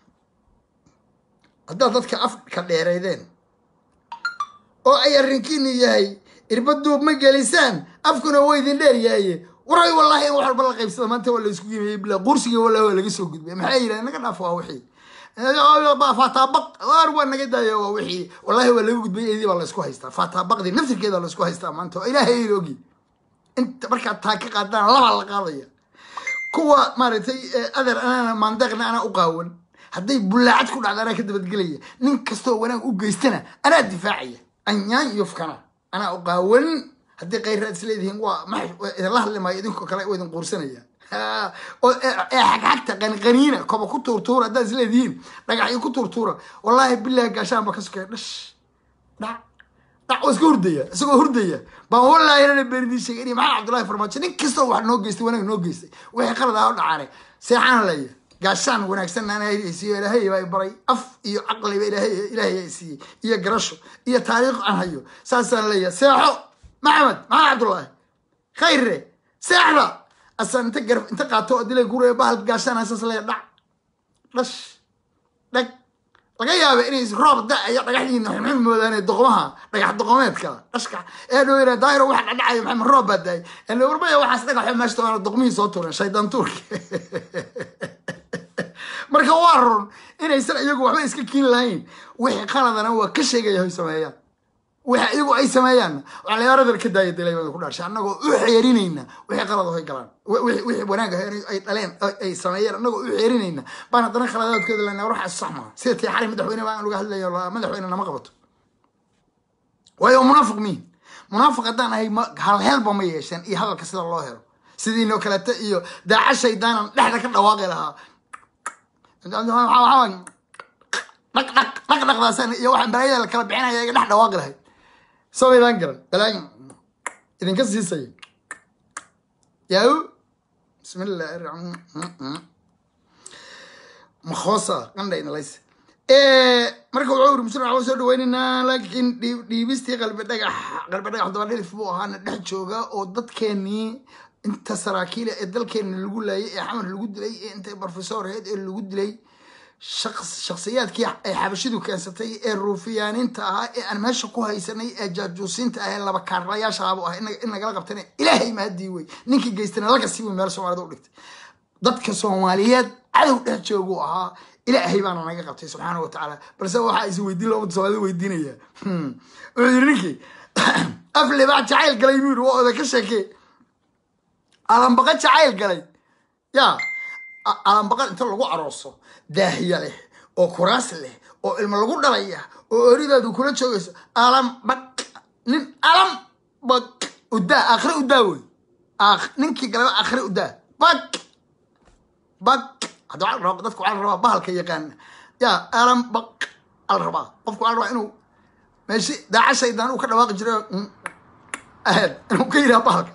haddaad dadka afka dheereydeen oo ay arrinkiinu yahay irbaduub ma gelisaan afkuna waa idin dheer yahaye waray wallahi in wax walba la qaybsada maanta waa la isku yimeeyey bila qursiga wallahi waa laga soo gudbay maxay yidhahdeen naga dhaaf waa wixii faataabaq waar waa naga daaya waa wixii wallahi waa laga gudbay eedii baa la isku haystaa faataabaqdii naftirkeeda la isku haystaa maanta oo ilaahay ayna ogi inta markaad taa ka qaadaan labaa la qaadaya kuwa maaragtay adeer anaana maandeeqna anaa u qaawan hadday bullaacad ku dhacda anaa ka dabadgelaya nin kastoo wanaag u geystana anaa difaacaya anyaan iyo fkana anaa u qaawan haddii kayraad is leedihiin waa ma idinla hadli maayo idinkoo kale waa idin quursanaya ee xagxagta qaniqaniina koba ku tuurtuura haddaad is leedihiin dhagaxyo ku tuurtuura wallaahi bilahi gaashaan baa ka sokaya dhash dhac dhac waa iska hurdaya isagoo hurdaya baan wallaahi inana beenidii sheegay inay maxamed cabdullahi farmaajo nin kastoo wax noo geystay wanaag noo geystay wixii qalad ah oo dhacaane seexaan leeya gaashaan wanaagsan ana haysiiyo ilaahay baa baray af iyo caqliba ilaahay ilaahay siiyey iyo garasho iyo taariikh aan hayo saasaan leeyahay seexo maxamed maxamed cabdullaahi khayre seexda asaan inta garab inta qaato oo dilay guraya bahal gaashaan asaas leeya dhac dhash dhag laga yaaba inay roob da-ayo dhagaxdiina xunxun moodaan doqmaha dhagax doqomeedka dhashka ee dhow yara daahiro waxa dhadhacayo maxamed roob baa daay ele warbaya waxaas dhagaxo meeshta waana doqmihii soo tuuren shaydaan tuurki marka waa run inaysan iyagu waxba iska kiin lahayn wixii qaladana waa ka sheegaya hoy sameeyaan wixii iyagu ay sameeyaanna waxaa la yaaradan ka daaya dilaymada ku dhaarshay annagoo u xeerinayna wixii qalad hoy galaan wixii wanaag ahay ay dhaleen ay sameeyeen annagoo u xeerinayna baan haddana khaladaadkooda lena waxaas sax maaha sida tii xali madaxweyne baan laga hadlayo madaxweyne nama qabato waayo munaafiq miin munaafiq haddaan ahay halhelba ma yeesheen iyo hadalka sida loo helo sidiinoo kalete iyo daaca shaydaanan dhexda ka dhawaaqi lahaa dhaq dhaq dhaq dhaqdaasaan iyo waxaan balaayada la kala bixinaya iga dhex dhawaaqi lahayd samaydaan garan balaayo idinka siisaya yaau bismillahi raxmaan makhoosa qandhaynalays marka wuxuu uri muslim waxaa soo dhaweynaynaa laakiin dhiibistii qalbi dhagax qalbi dhagax daba dhilif buu ahaana dhex jooga oo dadkeenii inta saraakiila ee dalkeena lagu laayay ee xamar lagu dilay ee inta brofesor aheyd ee lagu dilay shakhsiyaadkii ay xabashidu keensatay ee ruufiyaaniinta ahaa ee aan meesha ku haysanay ee jaajuusiinta ah ee laba kaarlayaasha abu ah in nagala qabtana ilaahay mahadii wey ninkii geystana laga sii wey meel soomaalida u dhigtay dadka soomaaliyeed cadow dhex jooguu ahaa ilaahay baana naga qabtay subxaana wa tacaala balse waxaa is weydiin loo soomaalida weydiinaya wuxuu yiri ninkii af libaax jacayl galay buu yiri waa oda ka sheekee alambaqa jacayl galay yaa alambaqa inta lagu arooso daahiya leh oo kuraas leh oo ilmo lagu dhalaya oo oridaadu kula joogayso alambaq nin alambaq udaa akhre udaa wey ninkii galaba akhre udaa bak bak hadda waxaa la rabaa dadka waxaa la rabaa bahalka yaqaana yaa alambaq ala rabaa qofku waxaa la rabaa inuu meeshi daaca shaydaan uu ka dhawaaqi jiray aheed inuu ka yidhaha bahalka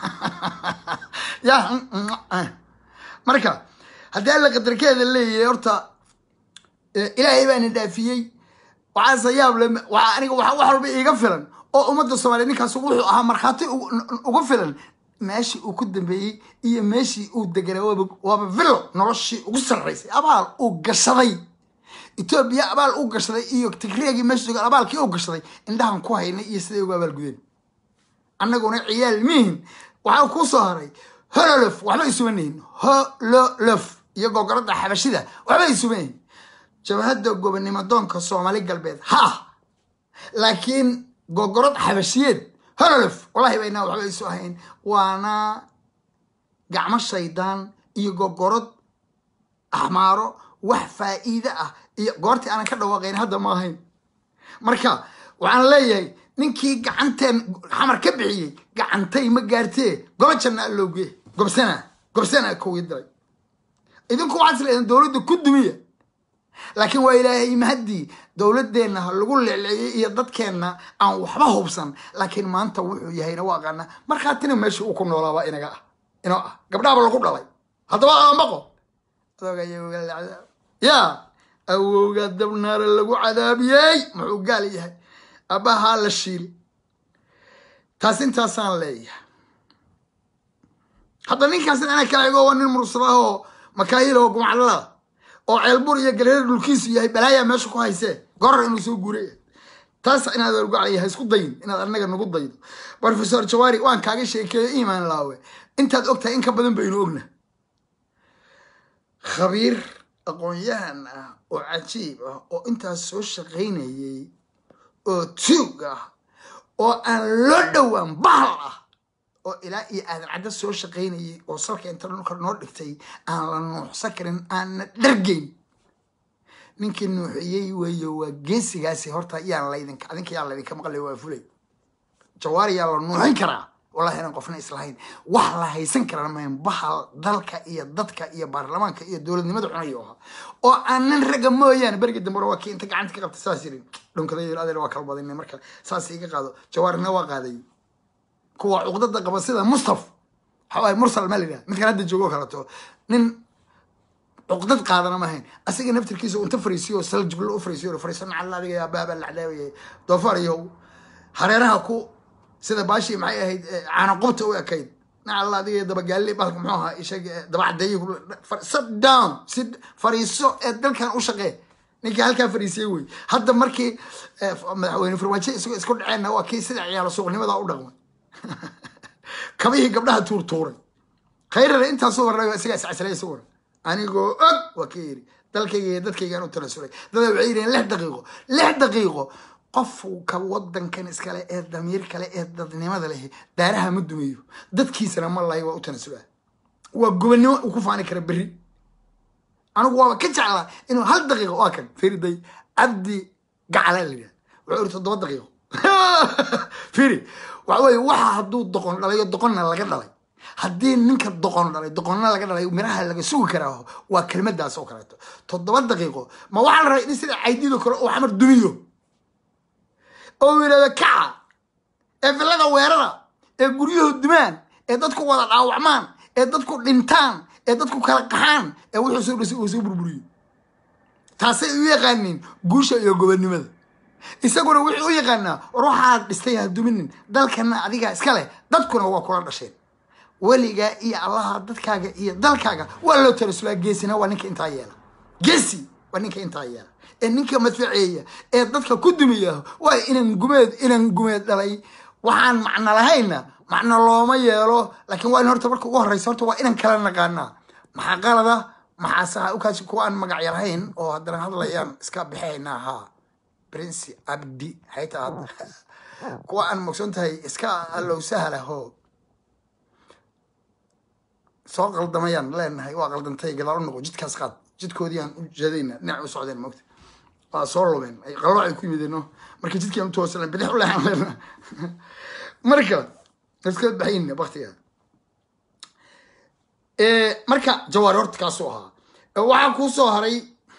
ya marka haddii alla qadarkeeda leeyahay horta ilaahay baana dhaafiyey waxaase yaab le waa aniga wax walba iiga filan oo ummadda soomaaliya ninkaas wuxuu ahaa markhaati uga filan meeshii uu ku dambeeyey iyo meeshii uu deganaa waaba waaba villo noloshii ugu sarraysay abaal uu gashaday etoobiya abaal uu gashaday iyo tigreegii meesha joogaan abaalkii uu gashaday indhahan ku haynay iyo siday ugu abaalgudeen annaguna ciyaal mihin waxaa kuu soo haray hololof waxba isuma nihin hololof iyo gogoradda xabashida waxba isuma nihin jabhadda gobonimo doonka soomaali galbeed ha laakiin gogorad xabashiyeed hololof wallahi baynaa waxba isu ahayn waana gacmo shaydaan iyo gogorod axmaaro wax faa'iide ah iyo goortii aanan ka dhawaaqayn hadda ma ahayn marka waxaan leeyahay ninkii gacanteen xamar ka bixiyey gacantay ma gaartee gobo janna allowge gobsana gobsana kowii diray idinku waxaad isleedaen dowladda ku dumiya laakiin waa ilaahay mahaddii dowladeenna ha lagu leecleeyey iyo dadkeenna aan waxba hubsan laakiin maanta wuxuu yahayna waa aqaana markhaatina meesha uu ku noolaaba inaga ah inoo ah gabdhaaba lagu dhalay haddaba aambaqo ya awowga dabnaara lagu cadaabiyey muxuu gaal yahay abahaa la shiil taas intaasaan leeyahay hadda ninkaas anaa kala ego waa nin mursadaah oo makaayil oo gumacdalada oo ceelbur iyo galeer dhulkiisu yahay balaayaa meesha ku haysee gorar inuu soo guuray taas inaad argacaya ha isku dayin inaad anaga nagu daydo professor jawari waan kaaga sheekeeyo imaan laawe intaad ogtahay in ka badan baynu ogna khabiir aqoon-yahan ah oo cajiib ah oo intaas soo shaqaynayay oo tuug ah oo aan loo dhowaan bahal ah oo ilaa iyo aadan cadda soo shaqaynayay oo salka inta dhulka noo dhigtay aan la nuuxsan karin aanna dhargeyn ninkii nuuxiyey weeyo waa geesigaasi horta yaan laydinka adinka yaa laydinka maqlay waa fulay jawaari yaa la nuuxin karaa wallahi inaan qofna islahayn wax la haysan karana mayn bahal dalka iyo dadka iyo baarlamaanka iyo dowladnimada cunayo ahaa oo aanan ragga mooyaane berigi dambena waa kii inta gacanta ka qabta saas yiri dhunkada yiri adeer waa kala badinay marka saas iga qaado jawaarina waa qaaday kuwa cuqdada qaba sida mustaf waxawaaye mursal ma lidhaha midkan hadda joogo kaleto nin cuqdad qaadana ma ahayn asiga naftirkiisa inta fariisiyo oo sal jiblo u fariisiyo fariiso nacalla adiga yaa baaba lacdaawayay doofaar iyo hareeraha ku sida baashii maxay ahayd caana qubta u ekayd nacalla adiga dabagaalli balka muxuu ahaa ishag dabacadeeyi sit down si fariiso ee dalkan u shaqee ninkii halkaa fariisiyey wey hadda markii madaxweyne farmaajo isagoo isku dhaceenna waa kii sida ciyaalo suuqnimada u dhaqmay kabihii gabdhaha tuurtuuray khayrare intaasoo warnayo isagaa iscasilay isagu war anigoo og waa ka yiri dalkayga iyo dadkaygaan u tanasulay dada waxay yidhaheen lix daqiiqo lix daqiiqo qofka wadankan iskale ee damiir kale ee dadnimada leh daaraha ma dumeeyo dadkiisana ma lahay waa u tanasulaa waa gobannimo uu ku faani kara berri anigu waaba ka jeclaa inuu hal daqiiqo waa kan firiday cabdi gacala la yidhaha wuxuu iri toddoba daqiiqo firi waxa weye waxa hadduu doqon dhalayo doqonna laga dhalay haddii ninka doqon dhalay doqonna laga dhalay miraha laga sugi karaa waa kelmadaas oo kaleeto toddoba daqiiqo ma waxaa la rabay in sida caydido kale oo xamar dumiyo oo yidhahdo kaca ee villada weerara ee guryahu dumaan ee dadku wada dhaawacmaan ee dadku dhintaan ee dadku kala qaxaan ee wuxuu soo dhisay uu soo burburiyo taasay u yaqaaniin guusha iyo gobonnimada isaguna wuxuu u yaqaanaa war waxaad dhistay ha duminin dalkana adigaa iska leh dadkuna waa kula dhasheen weligaa iyo allaha dadkaaga iyo dalkaaga waa loo tarasulaa geesina waa ninka intaa yeela geesi waa ninka intaa yeela ee ninka madfaceeya ee dadka ku dumiya waa inan gumeed inan gumeed dhalay waxaan macno lahayna macno looma yeelo laakiin waa in horta marka ugu horreysa horta waa inan kala naqaanaa maxaa qalada maxaa saxa ukaasi kuwa aan magacya lahayn oo haddana hadlayaan iska bixaynaa haa prince abdi xayta hadda kuwa aan mogson tahay iska allow sahlaho soo qaldamayaan leenahay waa qaldantay gadaal u noqo jidkaas qaad jidkoodiiaan u jeedayna dhinac u socdeen mogta waa soo lumeen ay qalooc ay ku yimideen no marka jidkiaan u toosan bidix u leexan leena marka iska baxayna baktiga marka jawaari horta kaasuu ahaa waxaa kuu soo haray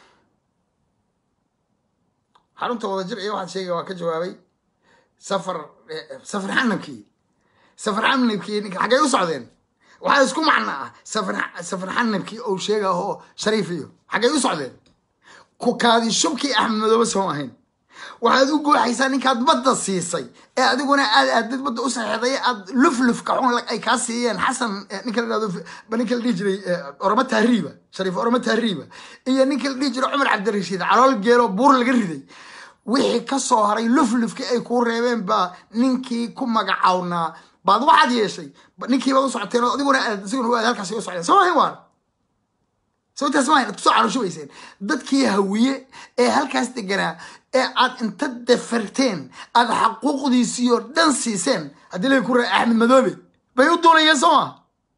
xarunta wadajir iyo waxaad sheegay waa ka jawaabay safar safar xanabkii safar xanabkii xaggay u socdeen waxaa isku macno ah safar safar xanabkii ou sheegaho shariif iyo xaggay u socdeen ku kaadi shubkii axmed madoobe soo ahayn waxaad u gooxaysaa ninkaad badda siisay ee adiguna aad aadad badda u saxeeday aad luflufka xun ay kaa siiyeen xasan ninka la dhahdo ninka la dhihi jiray oroma tahriiba shariif oroma tahriiba iyo ninka la dhihi jiray cumar cabdirashiid calool geelo buur laga riday wixii ka soo haray luflufkii ay kuu reebeen baa ninkii ku magacawnaa baad waxaad yeeshay ninkiibaad u socoteen oo adiguna aad isiguna aad halkaasi u socdeen soo ahayn waan sababtaas maahayn aad kusoo calooshubayseen dadkii hawiye ee halkaas deganaa ee aad inta deferteen aad xaquuqdiisiioo dhan siiseen haddii lay ku raa axmed madoobe bay u duulayeen soo maa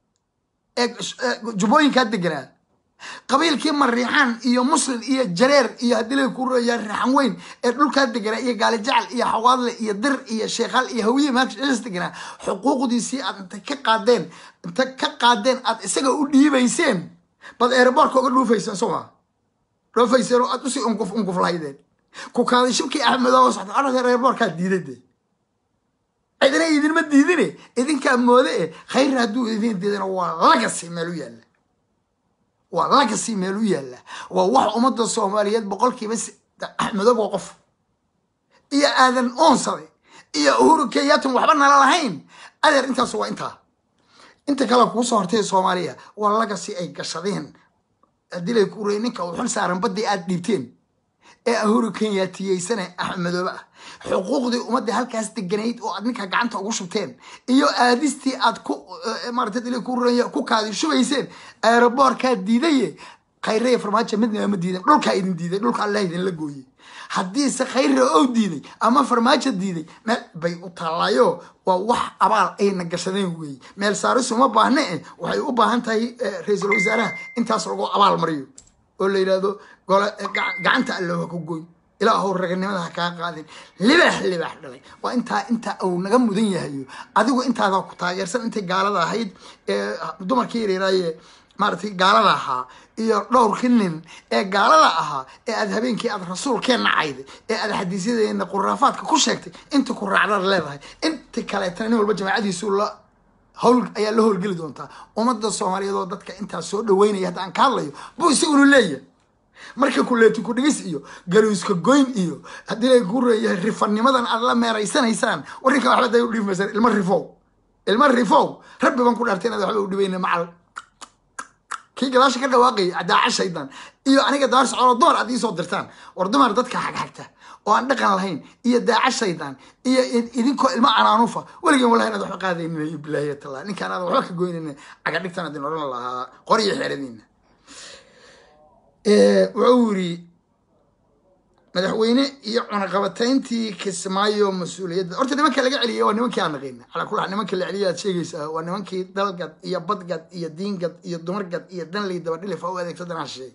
ee jubbooyinkaa deganaa qabiilkii mariixaan iyo muslim iyo jareer iyo haddii lay ku raya raxan weyn ee dhulkaa deganaa iyo gaali jacal iyo xawaadle iyo dir iyo sheekhaal iyo hawiye maas deganaa xuquuqdiisii aad inta ka qaadeen inta ka qaadeen aad isaga u dhiibayseen baad eeraboorka uga dhuufayseen soo maa dhoofayseen oo aad usii unguf unguf lahaydeen ku kaaday shibkii axmedoo socda arada eeraboorkaa diiday de cidina idinma diidine idinkaa moode e khayr hadduu idin diidana waa lagasi meel u yaalla waa lagasi meel u yaalla waa wax ummadda soomaaliyeed boqolkiiba axmedoob waa qof iyo aadan oonsade iyo uhuru kenyaatan waxba nala lahayn adeer intaas waa intaa inta kale kuu soo hortay soomaaliya waa lagasi ay gashadeen haddii lay ku rey ninka uu xil saaran baddii aad dhiibteen ee ahuru kenyaatiyeysane axmedoobe ah xuquuqdii ummadda halkaas deganayd oo aad ninka gacanta ugu shubteen iyo aadistii aad ku maarata dili ku raya ku kaadi shubayseen aeroboorkaa diidaye khayreya farmaajo midnaba ma diidan dhulkaa idin diiday dhulka allah idinla gooyey haddiise khayre ou diiday ama farmaajo diiday meel bay u taallaayo waa wax abaal ayna gashadeen weeye meel saarisu ma baahne eh waxay u baahan tahay ra-iisul wasaaraha intaas lagu abaal mariyo oo la yidhaahdo gole gacanta allo ha ku goyn ilaahow raganimada ha kaa qaadin libaax libaax dhalay waa intaa intaa uu naga mudan yahayo adigu intaadaa ku taageersan intay gaalada ahayd ee dumarkii yareeraaye maaratay gaalada ahaa iyo dhowrkii nin ee gaalada ahaa ee aad habeenkii aad rasuulkeenna cayday ee aad xadiisyadeena quraafaadka ku sheegtay inta ku raacdaad leedahay inta kaleetana nin walba jamaacadiisu la hawl ayaa la howlgeli doontaa ummadda soomaaliyeed oo dadka intaas soo dhaweynaya hadda aan ka hadlayo buu isagunu leeyahay marka kuleeti ku dhigis iyo galuuska goyn iyo haddii lay ku reeyahay rifanimadan aad la meeraysanaysaan warninka waxba day u dhiimaysaan ilma rifow ilma rifow rabbi baan ku dhaartay inaad waxba u dhibayna macal kii gadaasha ka dhawaaqayay daaca shaydan iyo aniga dabar socodoo dumar aad iisoo dirtaan war dumar dadka xagxagta oo aan dhaqan lahayn iyo daaca shaydan iyo idinkoo ilmo anaanufa weligan wallahi inaad waxba qaadaynin bilaahi tala ninkaan aadan waxba ka goynayna cagadhigtan adin odhan lahaa qoriyo xeeradiina wuxuu yiri madaxweyne iyo cunaqabatayntii kismaayo mas-uuliyadda horta nimanka laga celiyay waa nimankii aan naqayna calaa kula nimanka la celiyay aad sheegaysaa waa nimankii dalgad iyo badgad iyo diingad iyo dumargad iyo danley dabadhilif u adeegto danaa shisheey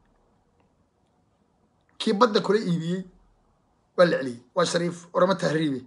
kii badda kula iibiyey waa la celiyey waa shariif orama tahriibe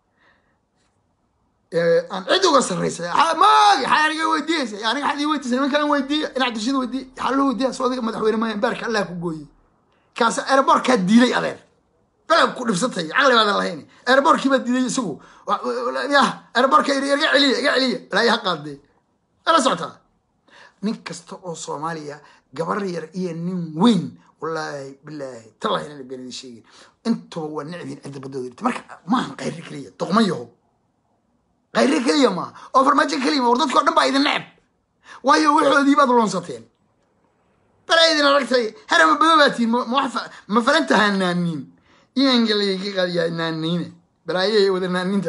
aan cid uga sarraysay maagi xaa aniga weydiiyeysa aniga xad ii weydiisay nimankaan weydiiya in cabdishid weydiiya xaa loo weydiiya soo adiga madaxweyne maayan baarka allah ku gooyey kaas airbortkaa diiday adeer belag ku dhibsantay caqli baadan lahayn airbortkii baa diiday isagu yah airbortka iga celiya iga celiya balaayi ha qaadee ala socotaa nin kasta oo soomaaliya gabar yar iyo nin weyn wallaahi bilaahi tallahi inaan been idin sheegin intuba waa necbiin cidda baddooda dhigta marka maahan qayri keliya doqma yaho qayri keliya maaha oo farmaajo keliya ma war dadka o dhan baa idin necb waayo waxoodii baad loonsateen bala idin aragtay harama bado baa tiin ma falanta hanaaniin iyangalqadiyaa naaniine balaayay wada naaniinta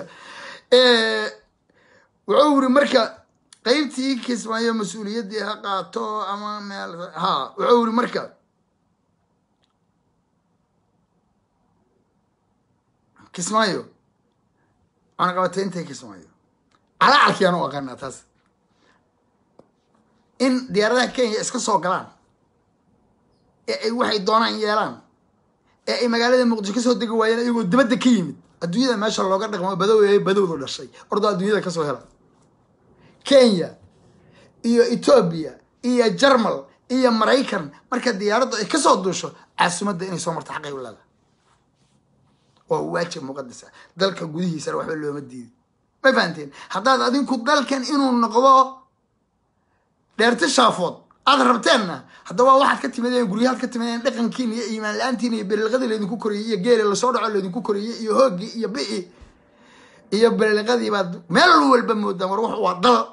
wuxuu yiri marka qeybtii kismaayo mas-uuliyaddii ha qaato ama meel ha wuxuu yiri marka kismaayo cunaqabataynta kismaayo calacalkiyaan u aqaanaa taas in diyaaradaha kenya iska soo galaan ee ay waxay doonaan yeelaan ee ay magaalada muqdisho kasoo degi waayeen iyagoo dabadda ka yimid adduunyada meesha looga dhaqmo badow badowdu dhashay ordoo adduunyada kasoo hela kenya iyo etoobiya iyo jarmal iyo maraykan marka diyaaraddu ay kasoo duusho caasimadda inay soo marto xaqay u leeda waa waajib muqadasa dalka gudihiisana waxba looma diiday ma fahanteen haddaad adinku dalkan inuu noqdo dheerti shaafood aada rabteenna haddaba waxaad ka timideen guryahaad ka timideen dhaqankiin iyo iimaan la-aantiin iyo beriliqadii laydinku koriyey iyo geeli lasoo dhaco laydinku koriyey iyo hooggii iyo bi'i iyo beriliqadii baad meel walba moodaan war wax waa dal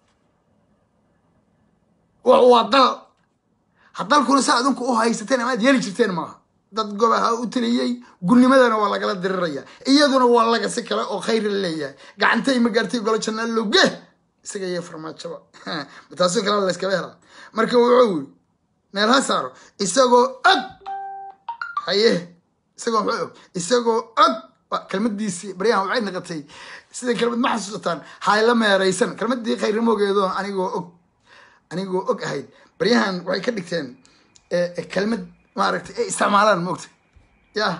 wax waa dal hadalkuna saa adinku u haysateen ama aad yeeli jirteen maaha dad gobaha u taliyey gurnimadana waa lagala diriraya iyaduna waa laga si kale oo khayr la leeyahay gacantay ma gaartay golo janaalowge isaga iyo farmaajaba taasoo kale layskaba helaa marka wuxuu yiri meel ha saaro isagoo og haye isagoo muxuu og isagoo og kelmadiisii baryahan waxay naqatay sida kelmad ma xasuusataan hayla meeraysan kelmadii khayrnimoogeedo anigoo og anigoo og ahayd baryahan waxay ka dhigteen kelmad maaragtay ay isticmaalaan moogta yah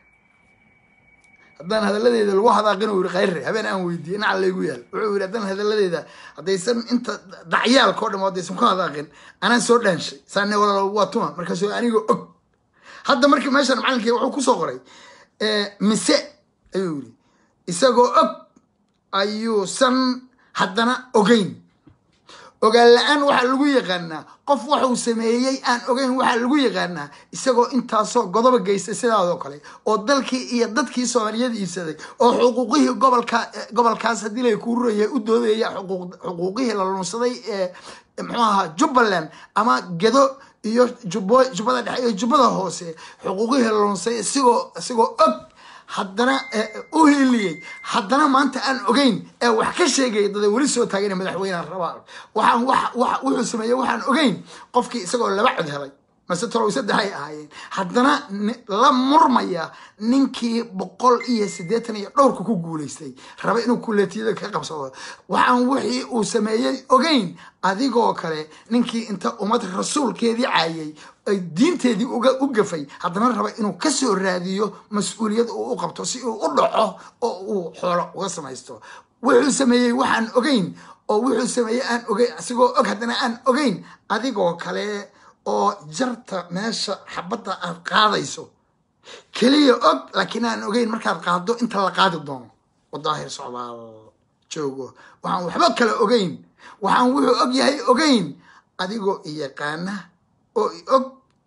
haddaan hadalladeeda lagu hadaaqin u yiri khayre habeen aan weydiiyey inaca laygu yaal wuxuu yiri haddaan hadalladeeda haddaysan inta dacyaalka o dham haddaysan ku hadaaqin anaan soo dhaanshay saane walaal waa tuma markaasuu anigoo og hadda markii meeshan macalinkii wuxuu kusoo qoray mise ayuu yiri isagoo og ayuusan haddana ogeyn ogaan la-aan waxaa lagu yaqaanaa qof waxuu sameeyey aan ogeyn waxaa lagu yaqaanaa isagoo intaasoo godoba geystay sidaadoo kale oo dalkii iyo dadkii soomaaliyada iibsaday oo xuquuqihii gobolka gobolkaas haddii lay kuururaya u doodaya xuquuqihii la lunsaday ee muxuu ahaa jubbaland ama gedo iyo jubbo jubbada dhexe iyo jubbada hoose xuquuqihii la lunsaday isigoo isigoo og haddana u hiiliyey haddana maanta aan ogeyn ee wax ka sheegaya dada weli soo taagana madaxweyneha rabaa waxaan wuxuu sameeyey waxaan ogeyn qofkii isagoo laba cod helay mase tolow saddexay ahaayeen haddana la murmaya ninkii boqol iyo siddeetan iyo dhowrka ku guulaystay raba inuu kuleetiyada ka qabsado waxaan wixii uu sameeyey ogeyn adigoo kale ninkii inta ummad rasuulkeedii caayay ay diinteedii u gafay haddana raba inuu kasoo raadiyo mas-uuliyad uu u qabto si uu u dhaco oo uu xoolo uga samaysto wuxuu sameeyey waxaan ogeyn oo wuxuu sameeyey aan ogeyn asigoo og haddana aan ogeyn adigoo kale oo jarta meesha xabadda aad qaadayso keliya og laakiin aan ogeyn markaad qaado inta la qaadi doono wadaahir socdaal joogo waxaan waxba kale ogeyn waxaan wuxuu og yahay ogeyn adigoo iyaqaana oo i og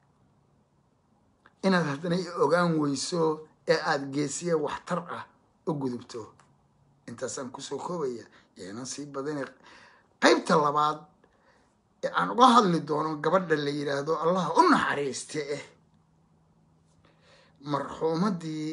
inaad haddana i ogaan weyso ee aada geesiya waxtar ah u gudubto intaasaan kusoo koobaya yeenan sii badana qaybta labaad ee aan uga hadli doono gabadha la yidhaahdo allah u naxariiste eh marxuumadii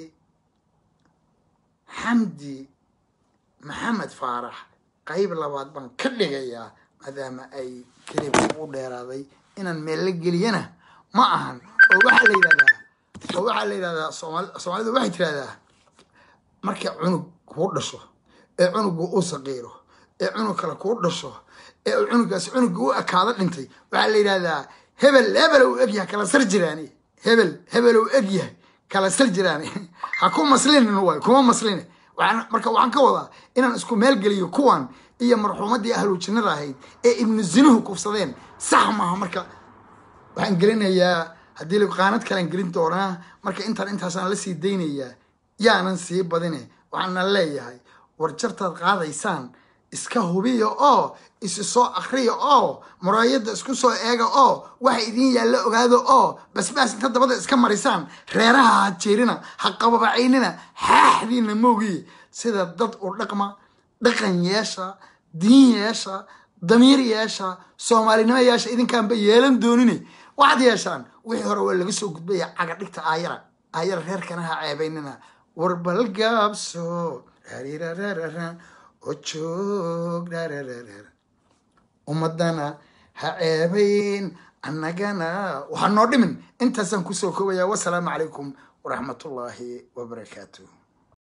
xamdi maxamed faarax qayb labaad baan ka dhigayaa maadaama ay kelibka u dheeraaday inaan meel la geliyana ma ahan oo waxaa la yidhahdaa oo waxaa la yidhahdaa soomaali soomaalidu waxay tirahdaa marka cunug kuu dhasho ee cunugu uu saqiiro ee cunug kale kuu dhasho ee uu cunugaas cunuga u ekaado dhintay waxaa la yidhahdaa hebel hebel uu egyahay kala sar jiraani hebel hebel uu egyahay kala sar jiraani ha ku maslinin waay kuma masline waxaan marka waxaan ka wadaa inaan isku meel geliyo kuwan iyo marxuumadii ahlu jannada ahayd ee ibnu zinuhu kufsadeen sax maaha marka waxaan gelinayaa haddii la qaanad kalean gelin doonaa marka intaan intaasaan la sii daynayaa yaanan sii badine waxaana leeyahay war jartaad qaadaysaan iska hubiya oo isi soo akriya oo muraayadda isku soo eega oo waxa idiin yaalla ogaado oo basbaas inta dabada iska marisaan reeraha ha jeerina ha qababacaynina xaaxdiina moogiye sida dad u dhaqma dhaqan yeesha diin yeesha damiir yeesha soomaalinimo yeesha idinkaanba yeelan doonine waxaad yeeshaan wixii hore waa laga soo gudbaya caga dhigta aayara aayara reerkana ha ceebaynina warbalgaabso rarirararara oo joog rarararara ummadana ha ceebayn annagana waxaa noo dhimin intaasaan kusoo koobaya wasalaamu calaykum waraxmatullaahi wabarakaatuh